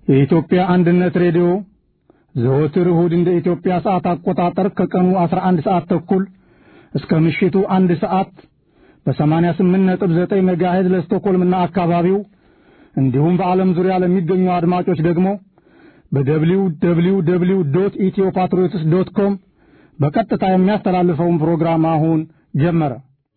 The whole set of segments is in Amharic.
የኢትዮጵያ አንድነት ሬዲዮ ዘወትር እሁድ እንደ ኢትዮጵያ ሰዓት አቆጣጠር ከቀኑ 11 ሰዓት ተኩል እስከ ምሽቱ አንድ ሰዓት በ88.9 ሜጋሄዝ ለስቶኮልምና አካባቢው እንዲሁም በዓለም ዙሪያ ለሚገኙ አድማጮች ደግሞ በደብሊው ደብሊው ደብሊው ዶት ኢትዮ ፓትሪዮትስ ዶት ኮም በቀጥታ የሚያስተላልፈውን ፕሮግራም አሁን ጀመረ።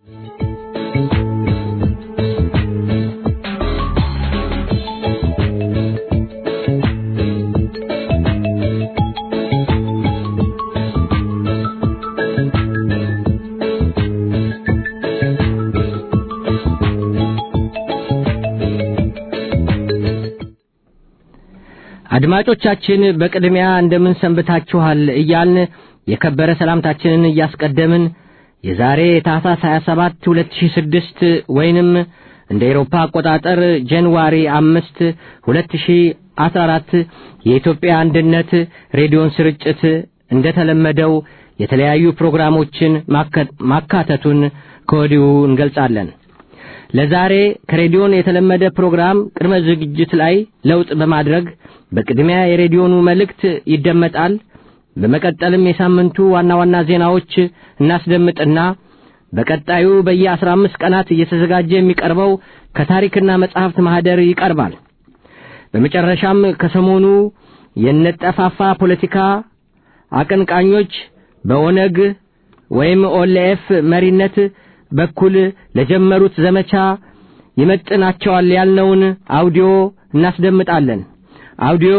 አድማጮቻችን በቅድሚያ እንደምን ሰንብታችኋል እያልን የከበረ ሰላምታችንን እያስቀደምን የዛሬ ታህሳስ 27 2006 ወይንም እንደ ኤሮፓ አቆጣጠር ጃንዋሪ 5 2014 የኢትዮጵያ አንድነት ሬዲዮን ስርጭት እንደተለመደው የተለያዩ ፕሮግራሞችን ማካተቱን ከወዲሁ እንገልጻለን። ለዛሬ ከሬዲዮን የተለመደ ፕሮግራም ቅድመ ዝግጅት ላይ ለውጥ በማድረግ በቅድሚያ የሬዲዮኑ መልእክት ይደመጣል። በመቀጠልም የሳምንቱ ዋና ዋና ዜናዎች እናስደምጥና በቀጣዩ በየአስራ አምስት ቀናት እየተዘጋጀ የሚቀርበው ከታሪክና መጻሕፍት ማኅደር ይቀርባል። በመጨረሻም ከሰሞኑ የነጠፋፋ ፖለቲካ አቀንቃኞች በኦነግ ወይም ኦልኤፍ መሪነት በኩል ለጀመሩት ዘመቻ ይመጥናቸዋል ያልነውን አውዲዮ እናስደምጣለን። አውዲዮ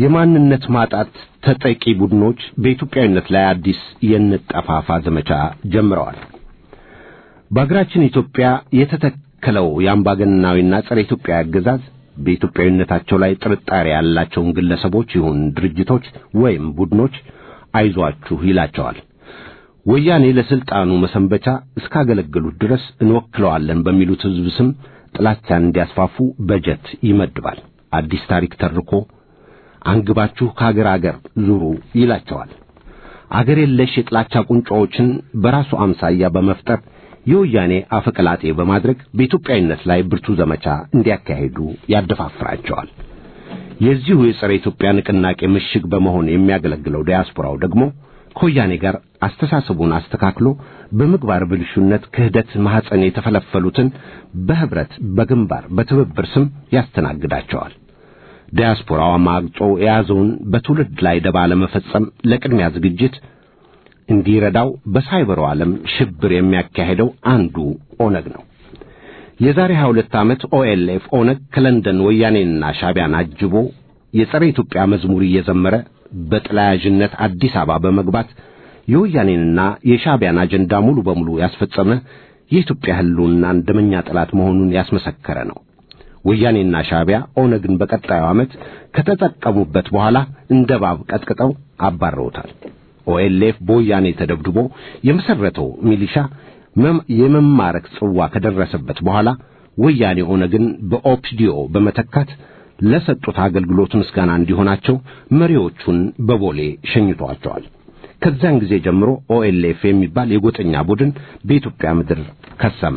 የማንነት ማጣት ተጠቂ ቡድኖች በኢትዮጵያዊነት ላይ አዲስ የንጠፋፋ ዘመቻ ጀምረዋል። በአገራችን ኢትዮጵያ የተተከለው የአምባገነናዊና ጸረ ኢትዮጵያ አገዛዝ በኢትዮጵያዊነታቸው ላይ ጥርጣሬ ያላቸውን ግለሰቦች ይሁን ድርጅቶች ወይም ቡድኖች አይዟችሁ ይላቸዋል። ወያኔ ለስልጣኑ መሰንበቻ እስካገለገሉት ድረስ እንወክለዋለን በሚሉት ሕዝብ ስም ጥላቻን እንዲያስፋፉ በጀት ይመድባል። አዲስ ታሪክ ተርኮ አንግባችሁ ከአገር አገር ዙሩ ይላቸዋል። አገር የለሽ የጥላቻ ቁንጮዎችን በራሱ አምሳያ በመፍጠር የወያኔ አፈቀላጤ በማድረግ በኢትዮጵያዊነት ላይ ብርቱ ዘመቻ እንዲያካሂዱ ያደፋፍራቸዋል። የዚሁ የጸረ ኢትዮጵያ ንቅናቄ ምሽግ በመሆን የሚያገለግለው ዲያስፖራው ደግሞ ከወያኔ ጋር አስተሳሰቡን አስተካክሎ በምግባር ብልሹነት ክህደት ማኅፀን የተፈለፈሉትን በኅብረት በግንባር በትብብር ስም ያስተናግዳቸዋል። ዲያስፖራው አማግጦ የያዘውን በትውልድ ላይ ደባ ለመፈጸም ለቅድሚያ ዝግጅት እንዲረዳው በሳይበሩ ዓለም ሽብር የሚያካሄደው አንዱ ኦነግ ነው። የዛሬ 22 ዓመት ኦኤልኤፍ ኦነግ ከለንደን ወያኔንና ሻቢያን አጅቦ የጸረ ኢትዮጵያ መዝሙር እየዘመረ በጥላያዥነት አዲስ አበባ በመግባት የወያኔንና የሻቢያን አጀንዳ ሙሉ በሙሉ ያስፈጸመ የኢትዮጵያ ሕልውና ደመኛ ጠላት መሆኑን ያስመሰከረ ነው። ወያኔና ሻቢያ ኦነግን በቀጣዩ ዓመት ከተጠቀሙበት በኋላ እንደ እባብ ቀጥቅጠው አባረውታል። ኦኤልኤፍ በወያኔ ተደብድቦ የመሰረተው ሚሊሻ የመማረክ ጽዋ ከደረሰበት በኋላ ወያኔ ኦነግን በኦፒዲዮ በመተካት ለሰጡት አገልግሎት ምስጋና እንዲሆናቸው መሪዎቹን በቦሌ ሸኝቷቸዋል። ከዚያን ጊዜ ጀምሮ ኦኤልኤፍ የሚባል የጎጠኛ ቡድን በኢትዮጵያ ምድር ከሰመ።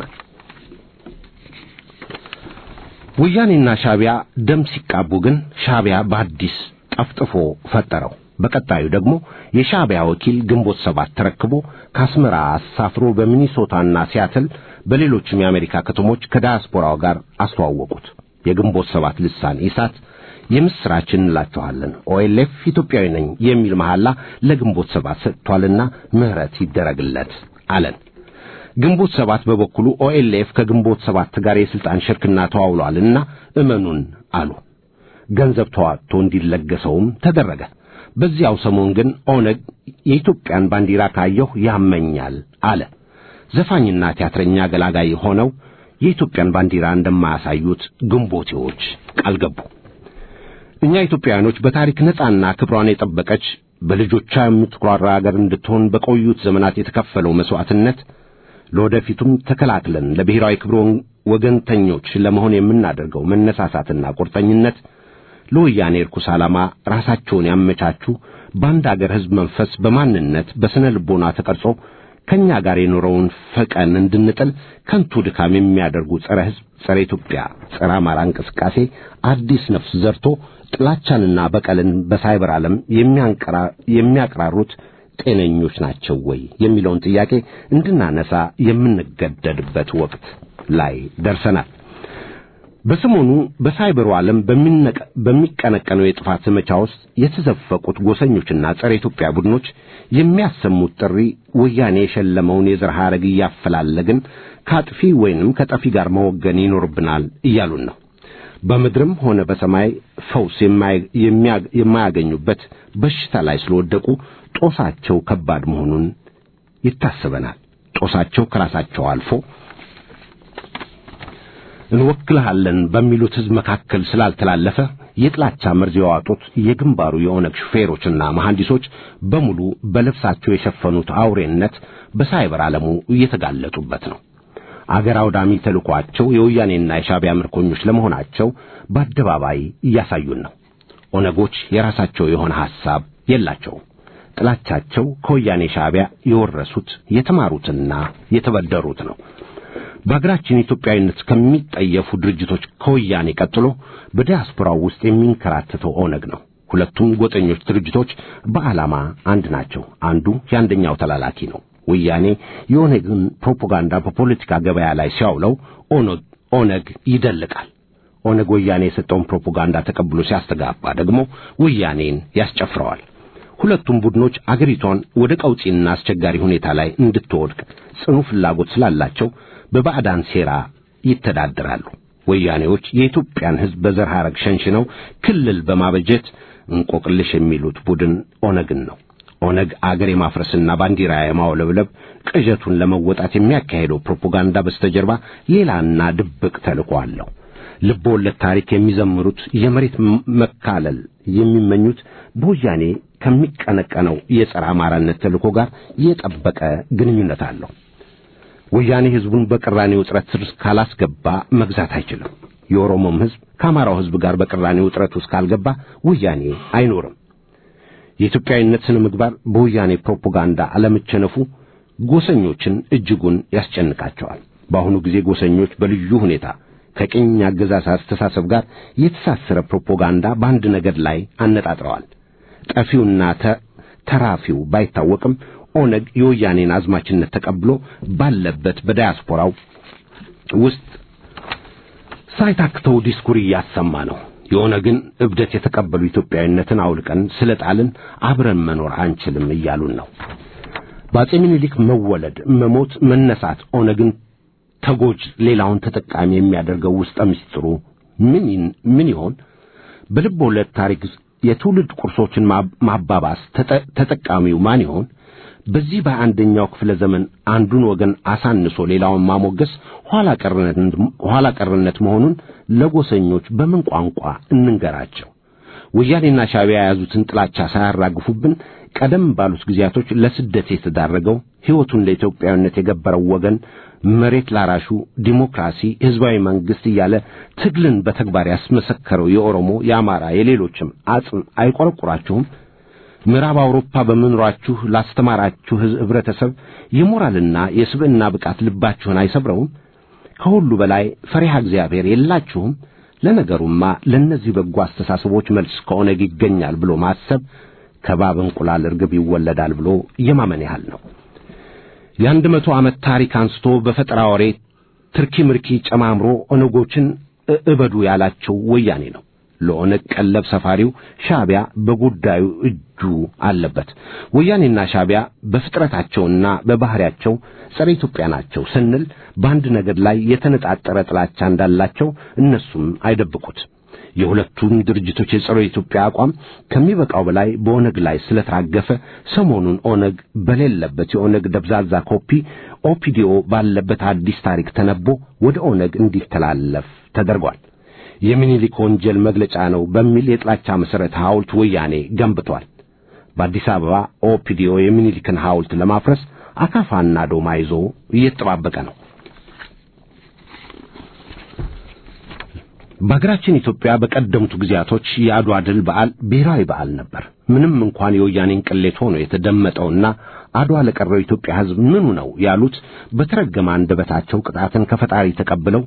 ወያኔና ሻቢያ ደም ሲቃቡ ግን ሻቢያ በአዲስ ጠፍጥፎ ፈጠረው። በቀጣዩ ደግሞ የሻቢያ ወኪል ግንቦት ሰባት ተረክቦ ከአስመራ አሳፍሮ በሚኒሶታና ሲያትል በሌሎችም የአሜሪካ ከተሞች ከዳያስፖራው ጋር አስተዋወቁት። የግንቦት ሰባት ልሳን ኢሳት የምስራችን እንላችኋለን ኦኤልኤፍ ኢትዮጵያዊ ነኝ የሚል መሐላ ለግንቦት ሰባት ሰጥቷልና ምህረት ይደረግለት አለን። ግንቦት ሰባት በበኩሉ ኦኤልኤፍ ከግንቦት ሰባት ጋር የስልጣን ሽርክና ተዋውሏልና እመኑን አሉ። ገንዘብ ተዋጥቶ እንዲለገሰውም ተደረገ። በዚያው ሰሞን ግን ኦነግ የኢትዮጵያን ባንዲራ ካየሁ ያመኛል አለ። ዘፋኝና ቲያትረኛ ገላጋይ ሆነው የኢትዮጵያን ባንዲራ እንደማያሳዩት ግንቦቴዎች ቃል ገቡ። እኛ ኢትዮጵያውያኖች በታሪክ ነጻና ክብሯን የጠበቀች በልጆቿ የምትኩራራ አገር እንድትሆን በቆዩት ዘመናት የተከፈለው መስዋዕትነት ለወደፊቱም ተከላክለን ለብሔራዊ ክብር ወገንተኞች ለመሆን የምናደርገው መነሳሳትና ቁርጠኝነት ለወያኔ ርኩስ ዓላማ ራሳቸውን ያመቻቹ በአንድ አገር ሕዝብ መንፈስ በማንነት በስነ ልቦና ተቀርጾ ከእኛ ጋር የኖረውን ፈቀን እንድንጥል ከንቱ ድካም የሚያደርጉ ጸረ ሕዝብ፣ ጸረ ኢትዮጵያ፣ ጸረ አማራ እንቅስቃሴ አዲስ ነፍስ ዘርቶ ጥላቻንና በቀልን በሳይበር ዓለም የሚያቀራሩት ጤነኞች ናቸው ወይ የሚለውን ጥያቄ እንድናነሳ የምንገደድበት ወቅት ላይ ደርሰናል። በሰሞኑ በሳይበሩ ዓለም በሚቀነቀነው የጥፋት ዘመቻ ውስጥ የተዘፈቁት ጎሰኞችና ጸረ ኢትዮጵያ ቡድኖች የሚያሰሙት ጥሪ ወያኔ የሸለመውን የዘር ሐረግ እያፈላለግን ከአጥፊ ወይንም ከጠፊ ጋር መወገን ይኖርብናል እያሉን ነው። በምድርም ሆነ በሰማይ ፈውስ የማያገኙበት በሽታ ላይ ስለወደቁ ጦሳቸው ከባድ መሆኑን ይታሰበናል። ጦሳቸው ከራሳቸው አልፎ እንወክልሃለን በሚሉት ሕዝብ መካከል ስላልተላለፈ የጥላቻ መርዝ የዋጡት የግንባሩ የኦነግ ሹፌሮችና መሐንዲሶች በሙሉ በልብሳቸው የሸፈኑት አውሬነት በሳይበር ዓለሙ እየተጋለጡበት ነው። አገር አውዳሚ ተልኳቸው የወያኔና የሻቢያ ምርኮኞች ለመሆናቸው በአደባባይ እያሳዩን ነው። ኦነጎች የራሳቸው የሆነ ሐሳብ የላቸውም። ጥላቻቸው ከወያኔ ሻቢያ የወረሱት የተማሩትና የተበደሩት ነው። በአገራችን ኢትዮጵያዊነት ከሚጠየፉ ድርጅቶች ከወያኔ ቀጥሎ በዲያስፖራው ውስጥ የሚንከራተተው ኦነግ ነው። ሁለቱም ጎጠኞች ድርጅቶች በዓላማ አንድ ናቸው። አንዱ የአንደኛው ተላላኪ ነው። ወያኔ የኦነግን ፕሮፓጋንዳ በፖለቲካ ገበያ ላይ ሲያውለው ኦነግ ይደልቃል። ኦነግ ወያኔ የሰጠውን ፕሮፓጋንዳ ተቀብሎ ሲያስተጋባ ደግሞ ወያኔን ያስጨፍረዋል። ሁለቱም ቡድኖች አገሪቷን ወደ ቀውጢና አስቸጋሪ ሁኔታ ላይ እንድትወድቅ ጽኑ ፍላጎት ስላላቸው በባዕዳን ሴራ ይተዳደራሉ። ወያኔዎች የኢትዮጵያን ሕዝብ በዘር ሐረግ ሸንሽነው ክልል በማበጀት እንቆቅልሽ የሚሉት ቡድን ኦነግን ነው። ኦነግ አገር የማፍረስና ባንዲራ የማውለብለብ ቅዠቱን ለመወጣት የሚያካሄደው ፕሮፓጋንዳ በስተጀርባ ሌላና ድብቅ ተልእኮ አለው። ልብ ወለድ ታሪክ የሚዘምሩት የመሬት መካለል የሚመኙት በወያኔ ከሚቀነቀነው የጸረ አማራነት ተልእኮ ጋር የጠበቀ ግንኙነት አለው። ወያኔ ሕዝቡን በቅራኔ ውጥረት ስር ካላስገባ መግዛት አይችልም። የኦሮሞም ሕዝብ ከአማራው ሕዝብ ጋር በቅራኔ ውጥረት ውስጥ ካልገባ ወያኔ አይኖርም። የኢትዮጵያዊነት ስነ ምግባር በወያኔ ፕሮፓጋንዳ አለመቸነፉ ጎሰኞችን እጅጉን ያስጨንቃቸዋል። በአሁኑ ጊዜ ጎሰኞች በልዩ ሁኔታ ከቅኝ አገዛዝ አስተሳሰብ ጋር የተሳሰረ ፕሮፓጋንዳ በአንድ ነገድ ላይ አነጣጥረዋል። ጠፊውና ተራፊው ባይታወቅም ኦነግ የወያኔን አዝማችነት ተቀብሎ ባለበት በዳያስፖራው ውስጥ ሳይታክተው ዲስኩር እያሰማ ነው። የኦነግን እብደት የተቀበሉ ኢትዮጵያዊነትን አውልቀን ስለ ጣልን አብረን መኖር አንችልም እያሉን ነው። በአጼ ምኒልክ መወለድ፣ መሞት፣ መነሳት ኦነግን ተጎጅ ሌላውን ተጠቃሚ የሚያደርገው ውስጠ ምስጢሩ ምን ምን ይሆን? በልብ ወለድ ታሪክ የትውልድ ቁርሶችን ማባባስ ተጠቃሚው ማን ይሆን? በዚህ በአንደኛው ክፍለ ዘመን አንዱን ወገን አሳንሶ ሌላውን ማሞገስ ኋላ ቀርነት መሆኑን ለጎሰኞች በምን ቋንቋ እንንገራቸው? ወያኔና ሻዕቢያ የያዙትን ጥላቻ ሳያራግፉብን ቀደም ባሉት ጊዜያቶች ለስደት የተዳረገው ሕይወቱን ለኢትዮጵያዊነት የገበረው ወገን መሬት ላራሹ ዲሞክራሲ፣ ሕዝባዊ መንግሥት እያለ ትግልን በተግባር ያስመሰከረው የኦሮሞ፣ የአማራ፣ የሌሎችም አጽም አይቆረቁራችሁም? ምዕራብ አውሮፓ በመኖራችሁ ላስተማራችሁ ህብረተሰብ የሞራልና የስብዕና ብቃት ልባችሁን አይሰብረውም? ከሁሉ በላይ ፈሪሃ እግዚአብሔር የላችሁም? ለነገሩማ ለእነዚህ በጎ አስተሳሰቦች መልስ ከኦነግ ይገኛል ብሎ ማሰብ ከባብ እንቁላል እርግብ ይወለዳል ብሎ የማመን ያህል ነው። የአንድ መቶ ዓመት ታሪክ አንስቶ በፈጠራ ወሬ ትርኪ ምርኪ ጨማምሮ ኦነጎችን እበዱ ያላቸው ወያኔ ነው። ለኦነግ ቀለብ ሰፋሪው ሻዕቢያ በጉዳዩ እጁ አለበት። ወያኔና ሻዕቢያ በፍጥረታቸውና በባህሪያቸው ጸረ ኢትዮጵያ ናቸው ስንል በአንድ ነገድ ላይ የተነጣጠረ ጥላቻ እንዳላቸው እነሱም አይደብቁት። የሁለቱም ድርጅቶች የጸረ ኢትዮጵያ አቋም ከሚበቃው በላይ በኦነግ ላይ ስለተራገፈ ሰሞኑን ኦነግ በሌለበት የኦነግ ደብዛዛ ኮፒ ኦፒዲኦ ባለበት አዲስ ታሪክ ተነቦ ወደ ኦነግ እንዲተላለፍ ተደርጓል። የሚኒሊክ ወንጀል መግለጫ ነው በሚል የጥላቻ መሠረት ሐውልት ወያኔ ገንብቷል። በአዲስ አበባ ኦፒዲኦ የሚኒሊክን ሐውልት ለማፍረስ አካፋና ዶማ ይዞ እየተጠባበቀ ነው። በሀገራችን ኢትዮጵያ በቀደምቱ ጊዜያቶች የአድዋ ድል በዓል ብሔራዊ በዓል ነበር። ምንም እንኳን የወያኔን ቅሌት ሆኖ የተደመጠውና አድዋ ለቀረው ኢትዮጵያ ሕዝብ ምኑ ነው ያሉት በተረገመ አንደበታቸው ቅጣትን ከፈጣሪ ተቀብለው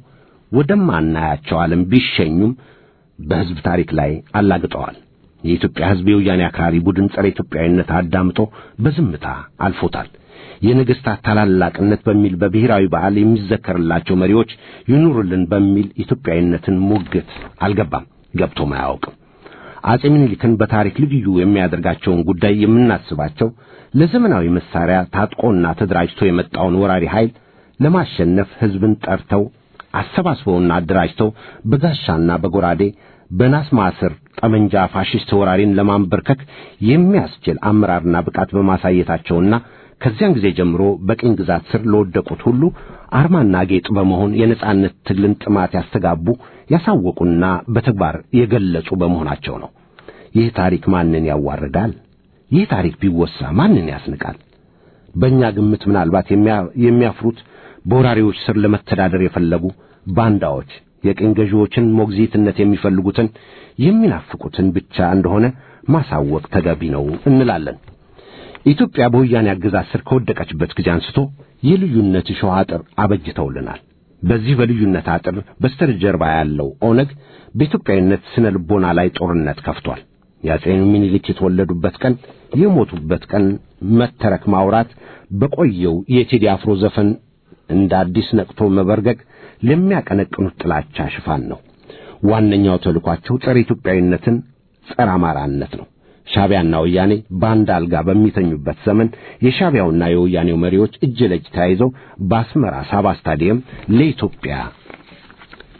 ወደማናያቸው ዓለም ቢሸኙም በሕዝብ ታሪክ ላይ አላግጠዋል። የኢትዮጵያ ሕዝብ የወያኔ አክራሪ ቡድን ጸረ ኢትዮጵያዊነት አዳምጦ በዝምታ አልፎታል። የነገሥታት ታላላቅነት በሚል በብሔራዊ በዓል የሚዘከርላቸው መሪዎች ይኑሩልን በሚል ኢትዮጵያዊነትን ሙግት አልገባም፣ ገብቶም አያውቅም። አጼ ምኒልክን በታሪክ ልዩ የሚያደርጋቸውን ጉዳይ የምናስባቸው ለዘመናዊ መሳሪያ ታጥቆና ተደራጅቶ የመጣውን ወራሪ ኃይል ለማሸነፍ ሕዝብን ጠርተው አሰባስበውና አደራጅተው በጋሻና በጎራዴ በናስ ማስር ጠመንጃ ፋሽስት ወራሪን ለማንበርከክ የሚያስችል አመራርና ብቃት በማሳየታቸውና ከዚያን ጊዜ ጀምሮ በቅኝ ግዛት ስር ለወደቁት ሁሉ አርማና ጌጥ በመሆን የነጻነት ትግልን ጥማት ያስተጋቡ ያሳወቁና በተግባር የገለጹ በመሆናቸው ነው። ይህ ታሪክ ማንን ያዋርዳል? ይህ ታሪክ ቢወሳ ማንን ያስንቃል? በእኛ ግምት ምናልባት የሚያፍሩት በወራሪዎች ስር ለመተዳደር የፈለጉ ባንዳዎች የቅኝ ገዢዎችን ሞግዚትነት የሚፈልጉትን የሚናፍቁትን ብቻ እንደሆነ ማሳወቅ ተገቢ ነው እንላለን። ኢትዮጵያ በወያኔ አገዛዝ ስር ከወደቀችበት ጊዜ አንስቶ የልዩነት እሾህ አጥር አበጅተውልናል። በዚህ በልዩነት አጥር በስተጀርባ ያለው ኦነግ በኢትዮጵያዊነት ስነ ልቦና ላይ ጦርነት ከፍቷል። የአጼ ሚኒሊክ የተወለዱበት ቀን የሞቱበት ቀን መተረክ ማውራት በቆየው የቴዲ አፍሮ ዘፈን እንደ አዲስ ነቅቶ መበርገግ ለሚያቀነቅኑት ጥላቻ ሽፋን ነው። ዋነኛው ተልኳቸው ጸረ ኢትዮጵያዊነትን፣ ጸረ አማራነት ነው። ሻዕቢያና ወያኔ በአንድ አልጋ በሚተኙበት ዘመን የሻዕቢያውና የወያኔው መሪዎች እጅ ለእጅ ተያይዘው በአስመራ ሳባ ስታዲየም ለኢትዮጵያ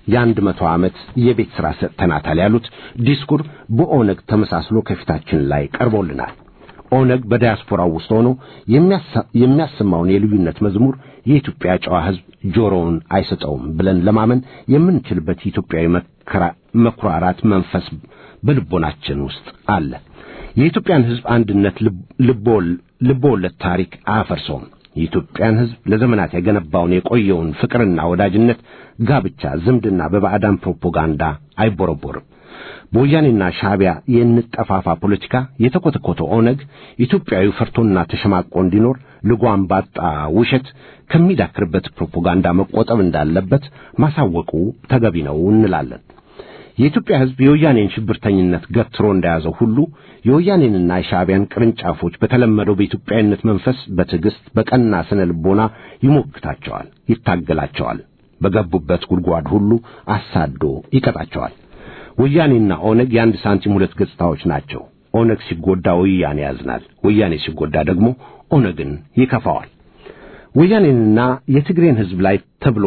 የአንድ መቶ ዓመት የቤት ሥራ ሰጥተናታል ያሉት ዲስኩር በኦነግ ተመሳስሎ ከፊታችን ላይ ቀርቦልናል። ኦነግ በዲያስፖራው ውስጥ ሆኖ የሚያሰማውን የልዩነት መዝሙር የኢትዮጵያ ጨዋ ሕዝብ ጆሮውን አይሰጠውም ብለን ለማመን የምንችልበት ኢትዮጵያዊ መኩራራት መንፈስ በልቦናችን ውስጥ አለ። የኢትዮጵያን ሕዝብ አንድነት ልቦወለድ ታሪክ አያፈርሰውም። የኢትዮጵያን ሕዝብ ለዘመናት የገነባውን የቆየውን ፍቅርና ወዳጅነት፣ ጋብቻ፣ ዝምድና በባዕዳን ፕሮፓጋንዳ አይቦረቦርም። በወያኔና ሻዕቢያ የንጠፋፋ ፖለቲካ የተኮተኮተው ኦነግ ኢትዮጵያዊ ፈርቶና ተሸማቆ እንዲኖር ልጓም ባጣ ውሸት ከሚዳክርበት ፕሮፓጋንዳ መቆጠብ እንዳለበት ማሳወቁ ተገቢ ነው እንላለን። የኢትዮጵያ ሕዝብ የወያኔን ሽብርተኝነት ገትሮ እንደያዘው ሁሉ የወያኔንና የሻዕቢያን ቅርንጫፎች በተለመደው በኢትዮጵያዊነት መንፈስ በትዕግሥት በቀና ስነ ልቦና ይሞግታቸዋል፣ ይታገላቸዋል። በገቡበት ጉድጓድ ሁሉ አሳዶ ይቀጣቸዋል። ወያኔና ኦነግ የአንድ ሳንቲም ሁለት ገጽታዎች ናቸው። ኦነግ ሲጎዳ ወያኔ ያዝናል፣ ወያኔ ሲጎዳ ደግሞ ኦነግን ይከፋዋል። ወያኔንና የትግሬን ሕዝብ ላይ ተብሎ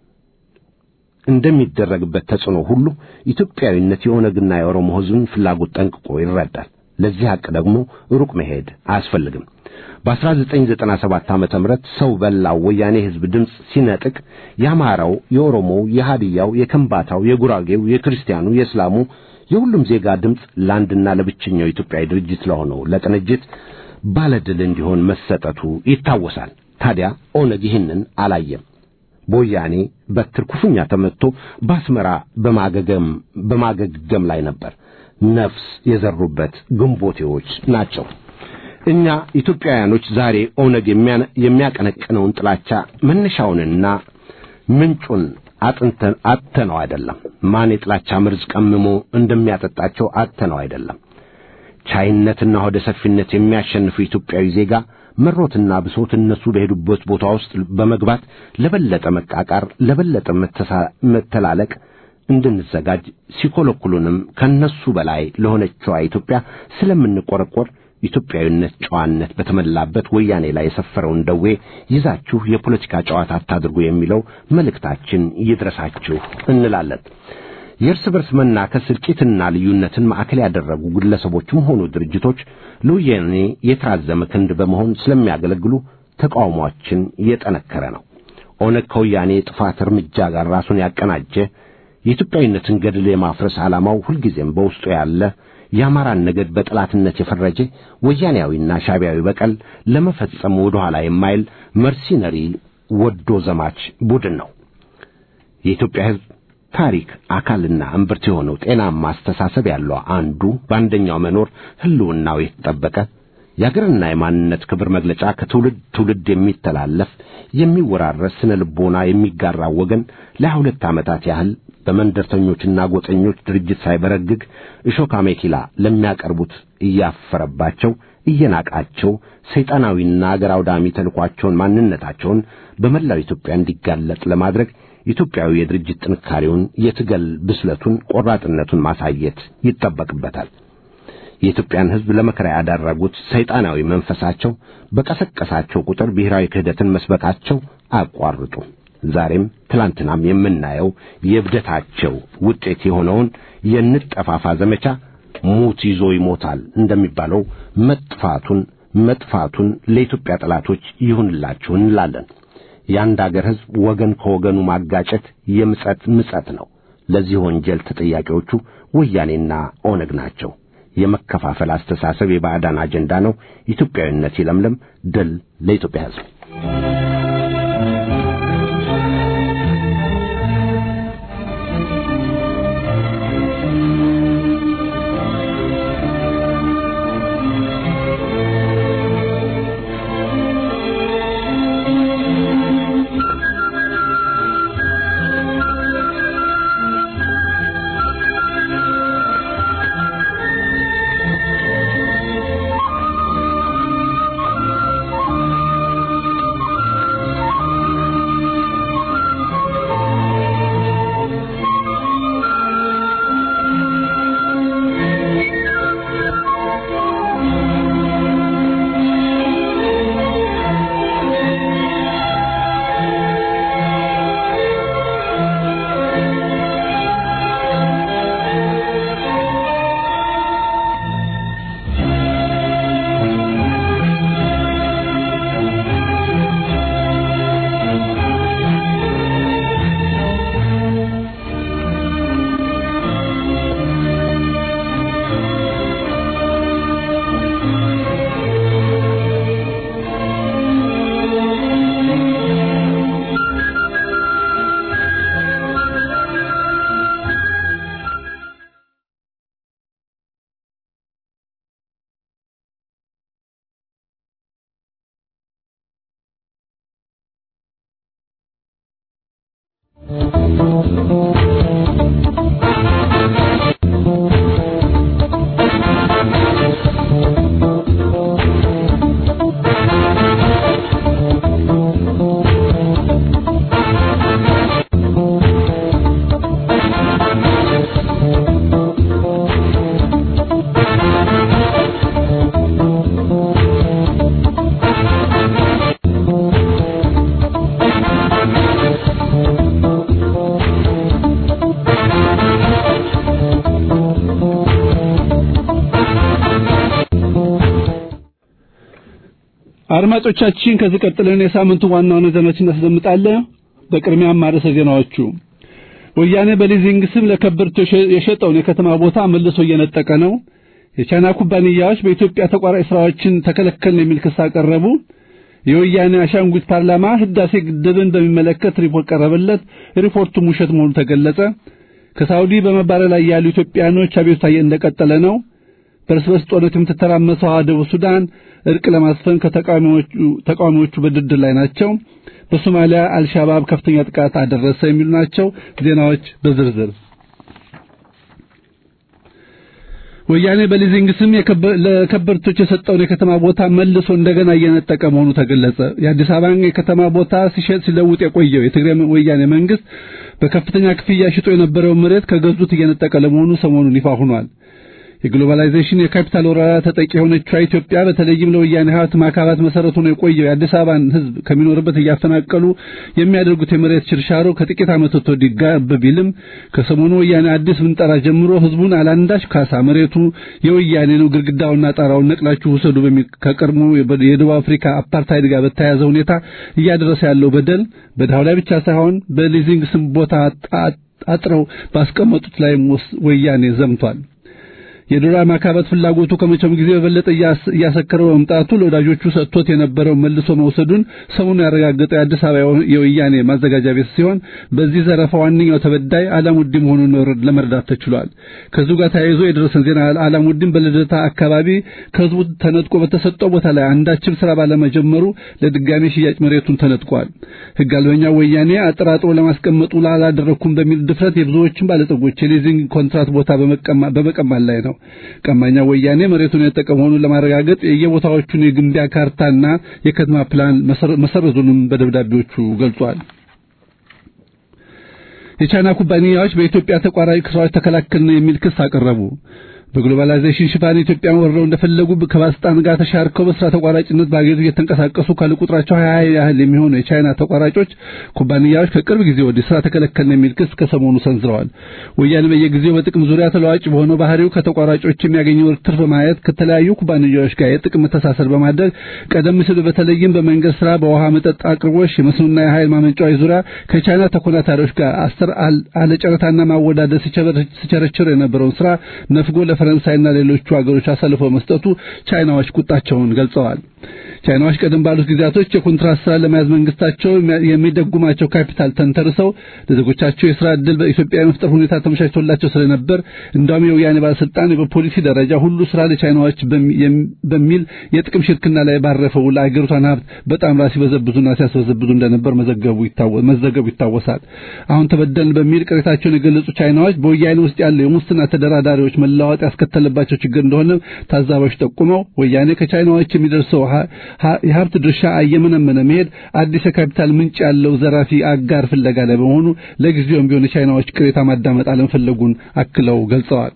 እንደሚደረግበት ተጽዕኖ ሁሉ ኢትዮጵያዊነት የኦነግና የኦሮሞ ሕዝብን ፍላጎት ጠንቅቆ ይረዳል። ለዚህ ሐቅ ደግሞ ሩቅ መሄድ አያስፈልግም። በ1997 ዓመተ ምህረት ሰው በላው ወያኔ ሕዝብ ድምፅ ሲነጥቅ የአማራው፣ የኦሮሞው፣ የሃዲያው፣ የከምባታው፣ የጉራጌው፣ የክርስቲያኑ፣ የእስላሙ የሁሉም ዜጋ ድምፅ ለአንድና ለብቸኛው ኢትዮጵያዊ ድርጅት ለሆነው ለቅንጅት ባለድል እንዲሆን መሰጠቱ ይታወሳል። ታዲያ ኦነግ ይህንን አላየም። በወያኔ በትር ክፉኛ ተመትቶ በአስመራ በማገገም በማገገም ላይ ነበር። ነፍስ የዘሩበት ግንቦቴዎች ናቸው። እኛ ኢትዮጵያውያኖች ዛሬ ኦነግ የሚያቀነቅነውን ጥላቻ መነሻውንና ምንጩን አጥንተን አጥተነው አይደለም። ማን የጥላቻ መርዝ ቀምሞ እንደሚያጠጣቸው አጥተነው አይደለም። ቻይነትና ሆደ ሰፊነት የሚያሸንፉ ኢትዮጵያዊ ዜጋ መሮትና ብሶት እነሱ በሄዱበት ቦታ ውስጥ በመግባት ለበለጠ መቃቃር፣ ለበለጠ መተላለቅ እንድንዘጋጅ ሲኮለኩሉንም ከነሱ በላይ ለሆነችዋ ኢትዮጵያ ስለምንቆረቆር ኢትዮጵያዊነት ጨዋነት በተመላበት ወያኔ ላይ የሰፈረውን ደዌ ይዛችሁ የፖለቲካ ጨዋታ አታድርጉ የሚለው መልእክታችን ይድረሳችሁ እንላለን። የእርስ በርስ መናከስ እልቂትና ልዩነትን ማዕከል ያደረጉ ግለሰቦችም ሆኑ ድርጅቶች ለወያኔ የተራዘመ ክንድ በመሆን ስለሚያገለግሉ ተቃውሟችን የጠነከረ ነው። ኦነግ ከወያኔ የጥፋት እርምጃ ጋር ራሱን ያቀናጀ የኢትዮጵያዊነትን ገድል የማፍረስ ዓላማው ሁልጊዜም በውስጡ ያለ የአማራን ነገድ በጠላትነት የፈረጀ ወያኔያዊና ሻዕቢያዊ በቀል ለመፈጸም ወደ ኋላ የማይል መርሲነሪ ወዶ ዘማች ቡድን ነው። የኢትዮጵያ ሕዝብ ታሪክ አካልና እምብርት የሆነው ጤናማ አስተሳሰብ ያለው አንዱ በአንደኛው መኖር ሕልውናው የተጠበቀ የአገርና የማንነት ክብር መግለጫ ከትውልድ ትውልድ የሚተላለፍ የሚወራረስ ስነ ልቦና የሚጋራ ወገን ለሀያ ሁለት ዓመታት ያህል በመንደርተኞችና ጎጠኞች ድርጅት ሳይበረግግ እሾካ ሜኪላ ለሚያቀርቡት እያፈረባቸው እየናቃቸው ሰይጣናዊና አገር አውዳሚ ተልኳቸውን ማንነታቸውን በመላው ኢትዮጵያ እንዲጋለጥ ለማድረግ ኢትዮጵያዊ የድርጅት ጥንካሬውን፣ የትገል ብስለቱን፣ ቆራጥነቱን ማሳየት ይጠበቅበታል። የኢትዮጵያን ሕዝብ ለመከራ ያዳረጉት ሰይጣናዊ መንፈሳቸው በቀሰቀሳቸው ቁጥር ብሔራዊ ክህደትን መስበካቸው አያቋርጡ። ዛሬም ትላንትናም የምናየው የእብደታቸው ውጤት የሆነውን የንጠፋፋ ዘመቻ ሙት ይዞ ይሞታል እንደሚባለው መጥፋቱን መጥፋቱን ለኢትዮጵያ ጠላቶች ይሁንላችሁ እንላለን። የአንድ አገር ሕዝብ ወገን ከወገኑ ማጋጨት የምጸት ምጸት ነው። ለዚህ ወንጀል ተጠያቂዎቹ ወያኔና ኦነግ ናቸው። የመከፋፈል አስተሳሰብ የባዕዳን አጀንዳ ነው። ኢትዮጵያዊነት ይለምለም። ድል ለኢትዮጵያ ሕዝብ። አድማጮቻችን ከዚህ ቀጥለን የሳምንቱ ዋና ዋና ዜናዎችን እናስደምጣለን። በቅድሚያም ማርዕሰ ዜናዎቹ ወያኔ በሊዚንግ ስም ለከበርቴዎች የሸጠውን የከተማ ቦታ መልሶ እየነጠቀ ነው። የቻይና ኩባንያዎች በኢትዮጵያ ተቋራጭ ስራዎችን ተከለከልን የሚል ክስ አቀረቡ። የወያኔ አሻንጉሊት ፓርላማ ህዳሴ ግድብን በሚመለከት ሪፖርት ቀረበለት። ሪፖርቱም ውሸት መሆኑ ተገለጸ። ከሳውዲ በመባረር ላይ ያሉ ኢትዮጵያኖች አቤቱታ እንደቀጠለ ነው። በርስ በርስ ጦርነት የምትተራመሰው ደቡብ ሱዳን እርቅ ለማስፈን ከተቃዋሚዎቹ በድርድር ላይ ናቸው። በሶማሊያ አልሻባብ ከፍተኛ ጥቃት አደረሰ የሚሉ ናቸው። ዜናዎች በዝርዝር ወያኔ በሊዚንግ ስም ለከበርቶች የሰጠውን የከተማ ቦታ መልሶ እንደገና እየነጠቀ መሆኑ ተገለጸ። የአዲስ አበባን የከተማ ቦታ ሲሸጥ ሲለውጥ የቆየው የትግራይ ወያኔ መንግስት በከፍተኛ ክፍያ ሽጦ የነበረውን መሬት ከገዙት እየነጠቀ ለመሆኑ ሰሞኑን ይፋ ሆኗል። የግሎባላይዜሽን የካፒታል ወረራ ተጠቂ የሆነችው ኢትዮጵያ በተለይም ለወያኔ ሀብት ማካባት መሰረቱ ነው የቆየው የአዲስ አበባን ሕዝብ ከሚኖርበት እያፈናቀሉ የሚያደርጉት የመሬት ሽርሻሮ ከጥቂት ዓመታት ወዲህ ጋብ ቢልም ከሰሞኑ ወያኔ አዲስ ምንጠራ ጀምሮ ሕዝቡን አላንዳች ካሳ መሬቱ የወያኔ ነው፣ ግድግዳውና ጣራውን ነቅላችሁ ውሰዱ በሚል ከቀድሞ የደቡብ አፍሪካ አፓርታይድ ጋር በተያያዘ ሁኔታ እያደረሰ ያለው በደል በድሃው ላይ ብቻ ሳይሆን በሊዚንግ ስም ቦታ አጥረው ባስቀመጡት ላይ ወያኔ ዘምቷል። የዶላር ማካበት ፍላጎቱ ከመቼም ጊዜ በበለጠ እያሰከረው መምጣቱ ለወዳጆቹ ሰጥቶት የነበረው መልሶ መውሰዱን ሰሞኑን ያረጋገጠው የአዲስ አበባ የወያኔ ማዘጋጃ ቤት ሲሆን በዚህ ዘረፋ ዋነኛው ተበዳይ አላሙዲ መሆኑን ለመረዳት ተችሏል። ከዚሁ ጋር ተያይዞ የደረሰን ዜና አላሙዲን በልደታ አካባቢ ከህዝቡ ተነጥቆ በተሰጠው ቦታ ላይ አንዳችም ስራ ባለመጀመሩ ለድጋሜ ሽያጭ መሬቱን ተነጥቋል። ህግ አልበኛው ወያኔ አጠራጥሮ ለማስቀመጡ ላላደረኩም በሚል ድፍረት የብዙዎችን ባለጠጎች የሊዚንግ ኮንትራት ቦታ በመቀማት ላይ ነው። ቀማኛ ወያኔ መሬቱን የጠቀ መሆኑን ለማረጋገጥ የየቦታዎቹን የግንቢያ ካርታና የከተማ ፕላን መሰረዙንም በደብዳቤዎቹ ገልጿል። የቻይና ኩባንያዎች በኢትዮጵያ ተቋራጭ ስራዎች ተከላከልን የሚል ክስ አቀረቡ። በግሎባላይዜሽን ሽፋን ኢትዮጵያን ወርረው እንደፈለጉ ከባለስልጣን ጋር ተሻርከው በስራ ተቋራጭነት በአገሪቱ እየተንቀሳቀሱ ካለ ቁጥራቸው ሀያ ያህል የሚሆኑ የቻይና ተቋራጮች ኩባንያዎች ከቅርብ ጊዜ ወዲህ ስራ ተከለከልን የሚል ክስ ከሰሞኑ ሰንዝረዋል። ወያኔ በየጊዜው በጥቅም ዙሪያ ተለዋጭ በሆነው ባህሪው ከተቋራጮች የሚያገኘው ትርፍ በማየት ከተለያዩ ኩባንያዎች ጋር የጥቅም መተሳሰር በማድረግ ቀደም ሲል በተለይም በመንገድ ስራ፣ በውሃ መጠጥ አቅርቦች፣ የመስኖና የኃይል ማመንጫዎች ዙሪያ ከቻይና ተኮናታሪዎች ጋር አስር አለጨረታና ማወዳደር ሲቸረችር የነበረውን ስራ ነፍጎ ፈረንሳይና ሌሎቹ ሀገሮች አሳልፈው መስጠቱ ቻይናዎች ቁጣቸውን ገልጸዋል። ቻይናዎች ቀደም ባሉት ጊዜያቶች የኮንትራት ስራ ለመያዝ መንግስታቸው የሚደጉማቸው ካፒታል ተንተርሰው ለዜጎቻቸው የስራ ዕድል በኢትዮጵያ የመፍጠር ሁኔታ ተመቻችቶላቸው ስለነበር እንዳውም የወያኔ ባለስልጣን በፖሊሲ ደረጃ ሁሉ ስራ ለቻይናዎች በሚል የጥቅም ሽርክና ላይ ባረፈው ለአገሪቷን ሀብት በጣም ራስ ሲበዘብዙና ሲያስበዘብዙ እንደነበር መዘገቡ ይታወሳል። አሁን ተበደልን በሚል ቅሬታቸውን የገለጹ ቻይናዎች በወያኔ ውስጥ ያለው የሙስና ተደራዳሪዎች መለዋወጥ ያስከተለባቸው ችግር እንደሆነ ታዛቢዎች ጠቁመው ወያኔ ከቻይናዎች የሚደርሰው የሀብት ድርሻ እየመነመነ መሄድ አዲስ የካፒታል ምንጭ ያለው ዘራፊ አጋር ፍለጋ ላይ በመሆኑ ለጊዜውም ቢሆን የቻይናዎች ቅሬታ ማዳመጥ አለመፈለጉን አክለው ገልጸዋል።